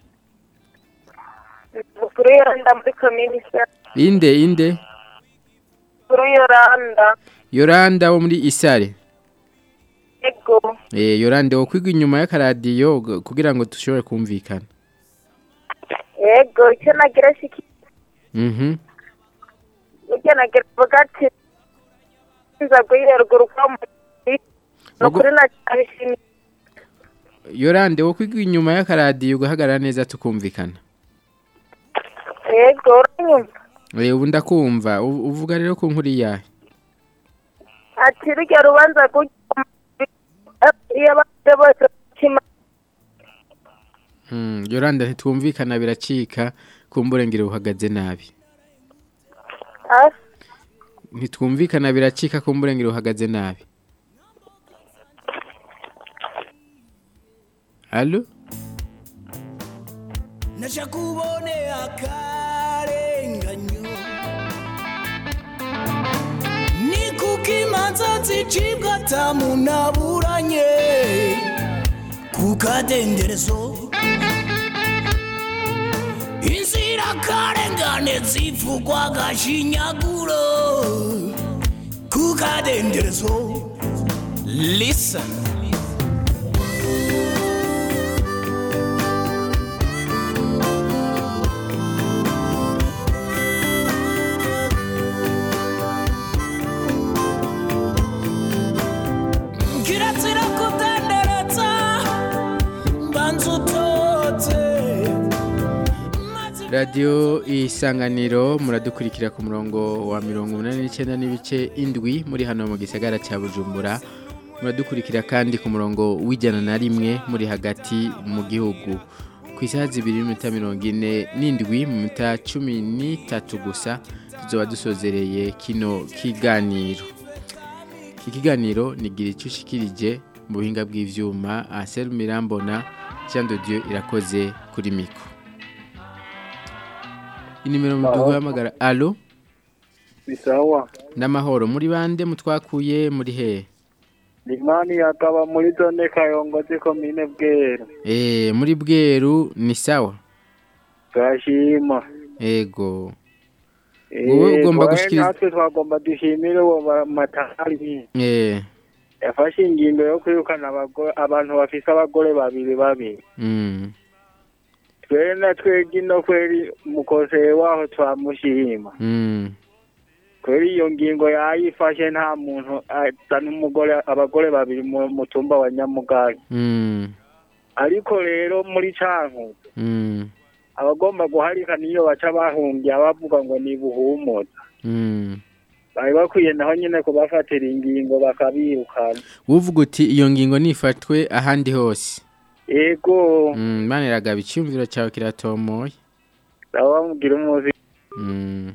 mukuru yoranda muri komini se, inde inde mukuru yoranda, yoranda wo muri isare ego, eh yoranda wo kwiga inyuma y'akaradiyo g- kugira ngo dushobore kumvikana ego, icyo nagira shiki, mhm icyo nagira vuga ati, nza guhira ruguru kwa muri, nukuri nacyabishimiye, yorande wo kwiga inyuma y'akaradiyo ugahagarara neza tukumvikana ego, uranyumva, eh ubu ndakumva u- uvuga rero ku nkuru yahe ati rujya rubanza gujya iyo abandi bose bakima, Mm, yoranda ntitwumvikana biracika kumbure ngire uhagaze nabi ah, ntitwumvikana biracika kumbure ngire uhagaze nabi Allo naja kubone akarenganyo ni kuko imanza zicibwa atamunaburanye ku kadenderezo inzirakarengane zivugwa agashinyaguro ku kadenderezo listen kirazira kudenderetsa mbanza utote Radio isanganiro muradukurikira ku murongo wa mirongo umunani n'icyenda n'ibice indwi muri hano mu gisagara cya Bujumbura muradukurikira kandi ku murongo w'ijana na rimwe muri hagati mu gihugu ku isaha zibiri n'iminota mirongo ine n'indwi mu minota cumi n'itatu gusa tuzoba dusozereye kino kiganiro ikiganiro nigira icyo ushikirije mu buhinga bw'ivyuma Ansel Mirambona Jean de Dieu irakoze kuri kuri miko inimero muduhamagara alo bisawa n'amahoro muri bande mutwakuye muri he limani yakaba muri zone kayongozi komine bweru eh muri bweru ni sawa turashima ego wowe Eh, ugomba twawe gushikiriza natwe twagomba dushimire uwo ba- matari eh yafashe ingingo yo kwirukana abagore abantu bafise abagore babiri babiri mm twere na twebwe ino kweri mukoseye waho twamushima mm kweri iyo ngingo yayifashe nta muntu azana umugore abagore babiri mu mutumba wa nyamugari mm ariko rero muri cankuzo mm abagomba guharika niyo baca bahungiye bavuga ngo ni buhumuza mm bari bakwiye naho nyine kubafatira ingingo bakabirukana uvuga uti iyo ngingo nifatwe ahandi hose ego mm mane ragaba icyumviro cyawe kiratomoye nabo bamubwira umuzi mm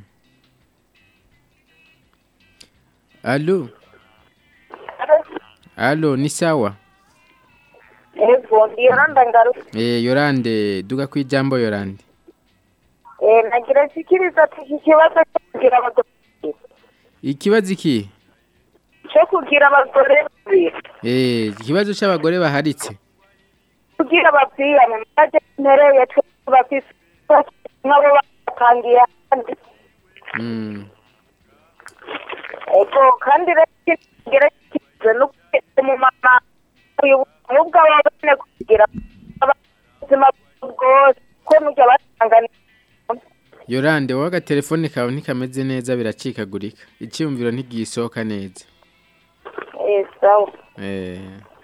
Allo Allo ni sawa Ego, Yolanda ngaruka. eh Yorande duga ku ijambo Yorande Eh, nagira sikiriza ati iki kibazo cyo kugira abagore ikibazo iki cyo kugira abagore babiri eh ikibazo cy'abagore baharitse kugira babwirane maze ntereye twe bafise nk'abo batangiye ahandi mm ego kandi rero kigira kize no umumama uyu nubwo ababone kugira ubuzima bwose ko nujya batangana Yorande wowe agatelefone kawe ntikameze neza biracikagurika icyumviro ntigisohoka neza eh sawa Eh.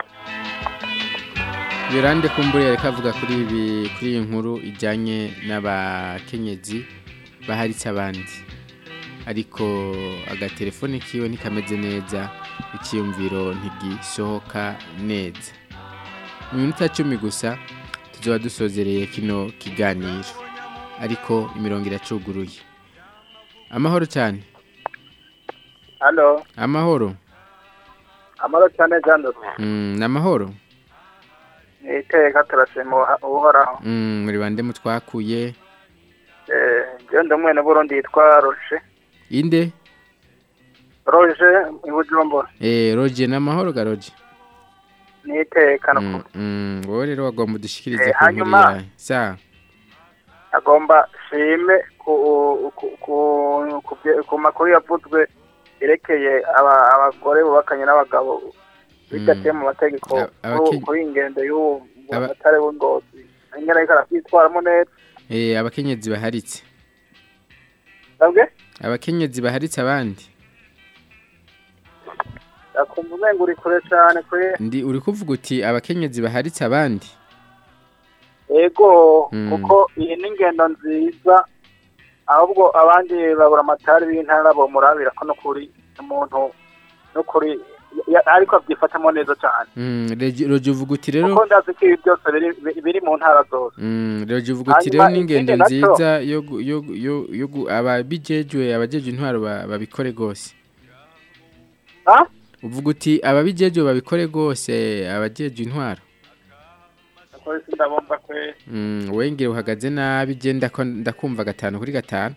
Yorande kumbure yareka avuga kuri ibi kuri iyi nkuru ijyanye n'abakenyezi baharitse abandi ariko agatelefone kiwe ntikameze neza icyiyumviro ntigisohoka neza mu minota cumi gusa tuzaba dusozereye kino kiganiro ariko imirongo iracuguruye amahoro cyane halo amahoro amaro cyane jando Mm, ni amahoro iteka turashima uhoraho Mm, muri bande mutwakuye eh je ndi mwene burundi yitwa roje inde roje ibujumbura eh roje ni amahoro ga roje niteka no Mm, mm, wowe rero wagomba udushikirize Eh, ku nkuru hanyuma- yawe sa agomba shime ku ku ku ku bye- ku makuru yavuzwe yerekeye aba- abagore bubakanye n'abagabo bidaciye mu mategeko Aba- abakenya- kuri ingendo y'uwo Aba- matare w'ingozi ingene ariko arakwitwaramo neza eh abakenyezi baharitse sabwe abakenyezi baharitse abandi akumva umenga uri kure cyane kuri ndi uri kuvuga uti abakenyezi baharitse abandi ego Mm. kuko iyi ni ingendo nziza ahubwo abandi babura amatari b'intara bomurabira ko n'ukuri umuntu n'ukuri ya- ariko abyifatamo neza cyane Mm, Regi- roje uvuga uti rero kuko ndazi ko ibi byose biri- biri- biri mu ntara zose Mm, roje uvuga uti rero Hanyuma n'ingendo ikindi naco- nziza yo gu- yo gu- yo yo gu- ababijejwe abajeje intwaro ba- babikore gose Ha? uvuga uti ababijejwe babikore gose abajeje intwaro Kuko isi ndabumva kwe Mm, wengere uhagaze nabi je ndako ndakumva gatanu kuri gatanu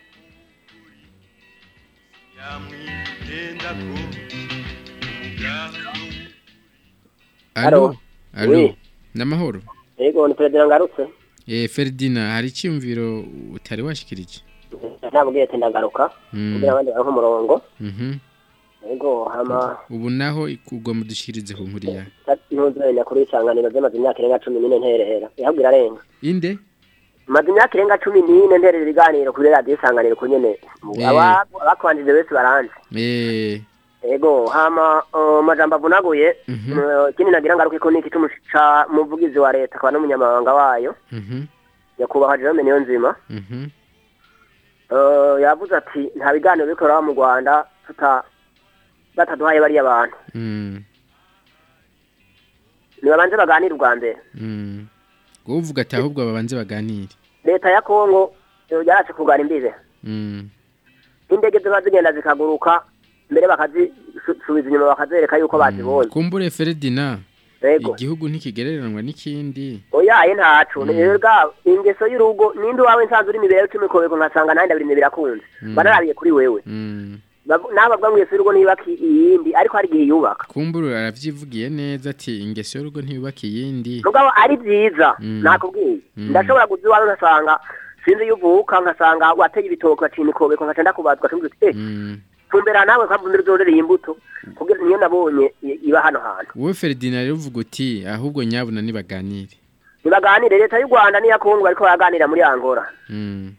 Allo Allo Oui. Namahoro Ego ni Perezida ngarutse Eh Ferdinand hari icyumviro utari washikirije nabwiye ati ndagaruka Mm. kugira abandi baronke umurongo Mhm ego hama ubu naho ugomba dushikirize ku nkuru yawe ntuzenya kuri isanganiro zimaze imyaka irenga cumi n'ine nterera ihabwa irarenga inde maze imyaka irenga cumi n'ine nterera ibiganiro kuri radiyo isanganiro ku nyene Eh. Aba- abakubanjije bese baranze eh ego hama uh, amajambo avunaguye Mhm. uh, ikindi nagira ngaruka ko niki c'umuca muvugizi wa leta akaba n'umunyamabanga wayo mhm nyakubahwa Jerome Niyonzima mhm uh, yavuze ati nta biganiro bikorera mu Rwanda tuta bataduhaye bariya bantu mm nibabanze baganire ubwa mbere mm ngo uvuga ati ahubwo babanze baganire leta ya Kongo uh, yaraje kugana imbibe mm indege ziba zigenda zikaguruka mbere bakazisubiza inyuma bakazereka yuko bazibonye kumbure Ferdinand Yego. igihugu ntikigereranwa n'ikindi oyaye ntacu rero ga ingeso y'urugo ninde wawe nsanzwe uri imibereho icumi kobeko nkasanga nanjye abiri birakunze Mm. banarabiye kuri wewe Mm. Bab- n'ababwa ngo ingeso y'urugo ntiyubaka iyindi ariko hari igihe yubaka kumbura aravyivugiye neza ati ingeso y'urugo ntiyubaka iyindi mugabo ari byiza Mm. nakubwiye Mm. ndashobora kuza iwawe nkasanga sinzi iyo uvuka nkasanga wateye ibitoki wacina ikobeko nkaca ndakubazwa tumbwira uti eh tumbera nawe nkamvumira uzorereye imbuto kugira niyo nabonye i- iba hano hantu wowe Ferdinand rero uvuga uti ahubwo nyabuna nibaganire nibaganire leta y'u rwanda n'iya kongo bariko baraganira muri angola Mm.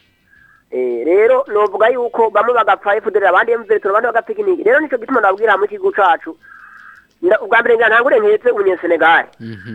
Eh, rero novuga yuko bamwe bagapfa efudere abandi emveretoro abandi bagapfa ikinigi rero nico gituma nabwira hamwe ikigo cacu Nda- ubwa mbere ngira ntangure nketse umunyesenegali Mhm.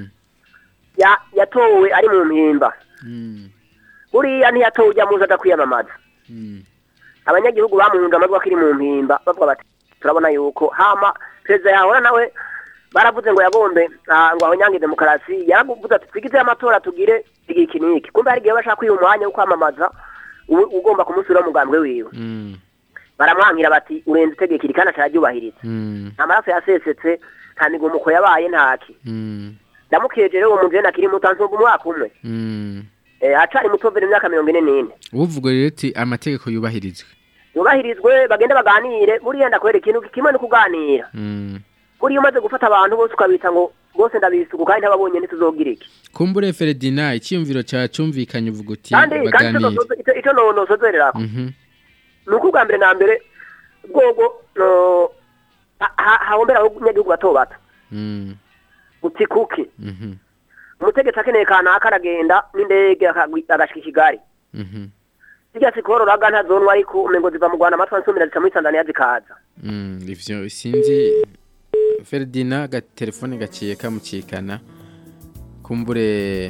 ya- yatowe ari mu mpimba Mm. buriya ntiyatowe ujya muzi adakwiyamamaza Mm. abanyagihugu bamuhunze amajwi akiri mu mpimba bavuga bati turabona yuko hama perezida yahora nawe baravuze ngo yagombe ah, ngo ahonyange demokarasi yaravuze ati twigize amatora tugire igihe iki n'iki kumbe hari igihe bashaka kwiha umwanya wo kwamamaza u- ugomba kumusubira mu mugambwe wiwe Mm. baramwankira bati urenze itegeko iri kandi atararyubahiriza Mm. amaraso yasesetse nta migumuko yabaye ntaki Mm. ndamukeje rero uwo muntu rero akiri muto ansumba umwaka umwe Mm. Eh, acari muto vere imyaka mirongo ine n'ine uvuga rero ati amategeko yubahirizwe yubahirizwe bagende baganire buriya ndakwereka ikintu kimwe no kuganira Mm. buriya umaze gufata abantu bose ukabita ngo bose ndabisuku kandi ntababonye ntituzogira iki kumbure Ferdinand icyumviro cya cumvikanye uvuga uti kandi kandi baganire ico nosozo- ico- ico no- nosozererako Mhm. ni uko ubwa mbere na mbere bwogo no ha- ha- hahombera abanyagihugu bato bato Mm. uti kuki Mhm. umutegetsi akeneye kanaka aragenda n'indege akagwi- agashika i kigali Mhm. zirya sikororaga ntazonwa ariko umengo ziva mu rwanda amatwi ansumira zica muri tanzania zikaza Mm, ivyo sinzi Ferdinand agatelefone gaciye kamucikana kumbure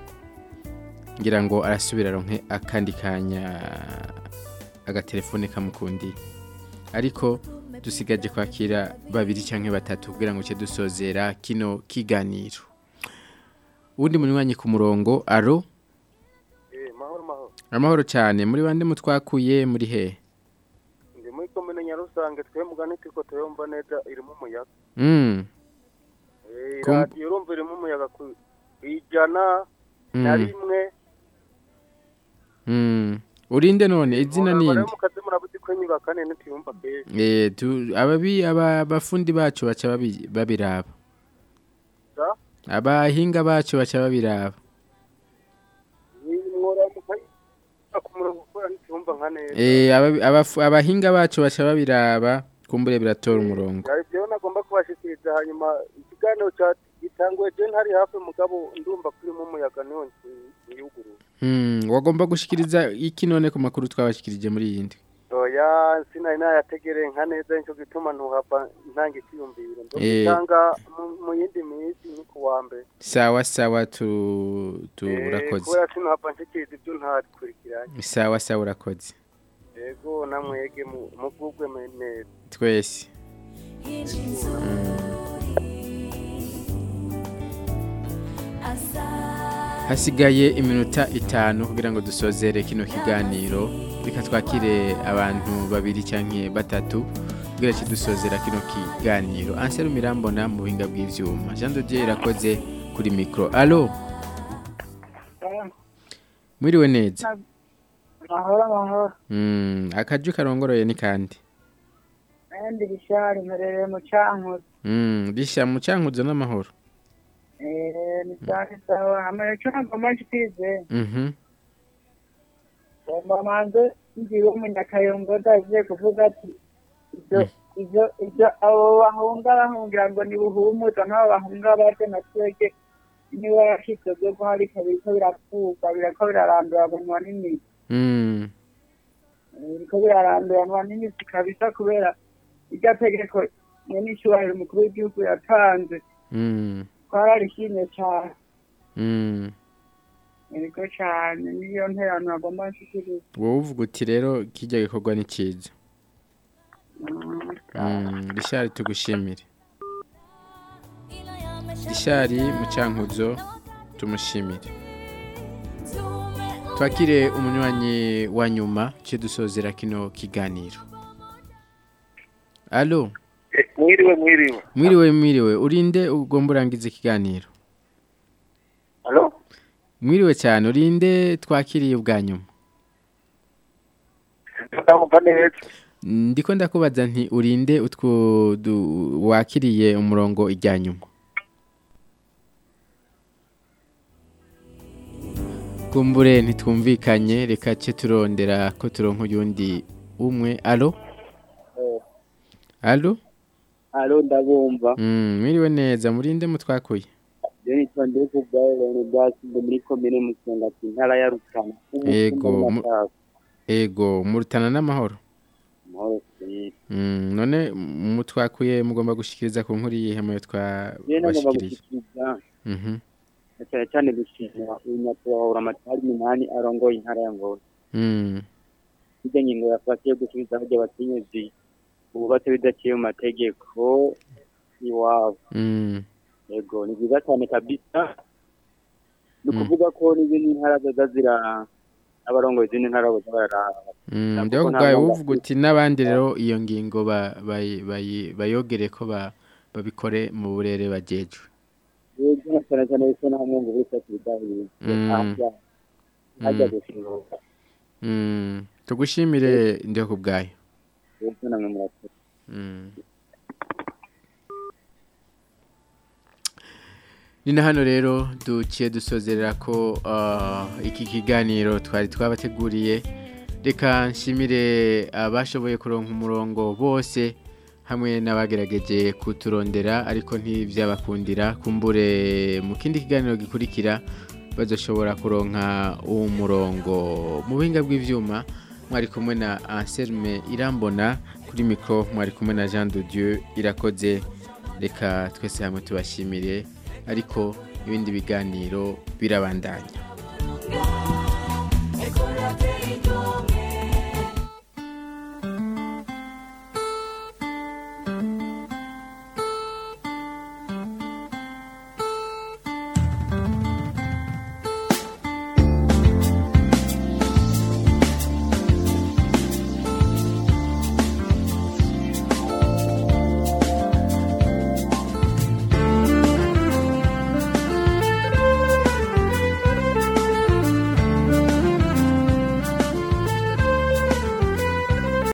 ngira ngo arasubira ronke akandi kanya agatelefone kamukundi ariko dusigaje kwakira babiri canke batatu kugira ngo ce dusozera kino kiganiro uwundi munywanyi ku murongo aro mahoro mahoro amahoro cyane muri bande mutwakuye muri he ndi muri komine nyarusange twe mugani turiko turumva neza irimo umuyaga mm. Eh, Kum- radiyo urumva irimo umuyaga ku ijana na Mm. rimwe Mm. urinde none izina ninde mu kazi murabuze ko nyubaka nene tuyumva kenshi Eh, tu ababi aba bafundi bacu baca babi- babiraba. Sa? Abahinga bacu baca babiraba. mworamuka ku murongo ukora ntituyumva nka neza Eh, ababi- abafu- abahinga bacu baca babiraba kumbure biratora umurongo. Hari ibyo nagomba kubashikiriza hanyuma ikiganiro cya gitanguye je ntari hafi mugabo ndumva kurimo umuyaga niho nyiyugurura Hmm, wagomba gushikiriza iki none ku makuru twabashikirije muri iyi ndwi. oya sinari nayategereye nka neza nico gituma ntuhava ntanga icyiyumviro Eh. ndogitanga mu- mu yindi minsi ni ku wa mbere Sawa sawa tu tu Eh, urakoze. kubera sinuhava nshikiriza ibyo ntakurikiranye Sawa sawa urakoze. yego namwege mu- muvugwe me- neza Twese. Hasigaye iminota itanu kugira ngo dusozere kino kiganiro reka twakire abantu babiri canke batatu kugira ngo dusozera kino kiganiro Ansel Mirambona mu buhinga bw'ivyuma Jean de Dieu irakoze kuri micro allo Mwiriwe neza mahoro mahoro mm akaju karongoroye ni kandi ndi bishari mperereye mu cankuzo mm bisha mu cankuzo n'amahoro eh ni sawa sawa hamwe cyo nagomba nshikirize mhm ngomba manze ngiwe umunyakayongo ndaje kuvuga ati ibyo ibyo ibyo abo bahunga bahungira ngo ni buhumuza nk'abo bahunga baje na twege niba yashitse byo guharika biriko birakuka birako birarandura bunwa n'imizi mm biriko birarandura bunwa n'imizi kabisa kubera irya tegeko nyene icubahiro umukuru w'igihugu yatanze mm twararishimye cane mm Ego cyane niyo nterano agomba nshikiriza wowe uvuga uti rero kijya gikorwa ni cyiza Mm, Richard tugushimire Richard mucankuzo tumushimire twakire umunywanyi wa nyuma cyo dusozera kino kiganiro Allo mwiriwe mwiriwe mwiriwe mwiriwe urinde ugomba urangiza ikiganiro Halo? mwiriwe cyane urinde twakiriye ubwa nyuma ndamva neza ndiko ndakubaza nti urinde utwo du- wakiriye umurongo ijya nyuma kumbure ntitwumvikanye reka ce turondera ko turonka uyundi umwe alo alo alo ndabumva Mm, mwiriwe neza murinde mutwakuye rero nitwa ndetse bwawe rero bwasinde muri komine musongati intara ya rutana ego mu- ego murutana n'amahoro amahoro seri Mm, none mutwakuye mugomba gushikiriza ku nkuru yihe muyo rero nagomba twabashikiriye gushyikiriza Mhm. na cyane cyane gushimira uyu nyakubahwa amatari minani arongoye intara ya ngoro Mm. hirya ngingo yafatiye gusubiza aho abakenyezi bubatse bidaciye mu mategeko iwabo Mm. yego ni byiza cyane kabisa ni ukuvuga ko n'izindi ntara zoza zira n'abarongoye izindi ntara boza bararaba Mm, Ntabwo ndio ko nta kubwawe mwuga uvuga uti n'abandi rero iyo ngingo ba- bayi- bayi- bayogere ko ba- babikore mu burere bajejwe yego na cyane cyane yuko nta mwungu wese akibidahiye Mm. ajya ajya Mm. gushinga Mm, tugushimire ndio kubwayo yego namwe murakoze Mm. ni na hano rero duciye dusozerera ko ah, iki kiganiro twari twabateguriye reka nshimire abashoboye kuronka umurongo bose hamwe n'abagerageje kuturondera ariko ntibyabakundira kumbure mu kindi kiganiro gikurikira bazoshobora kuronka uwo murongo mu buhinga bw'ibyuma mwari kumwe na Anselme Irambona kuri mikro mwari kumwe na Jean de Dieu irakoze reka twese hamwe tubashimire ariko ibindi biganiro birabandanya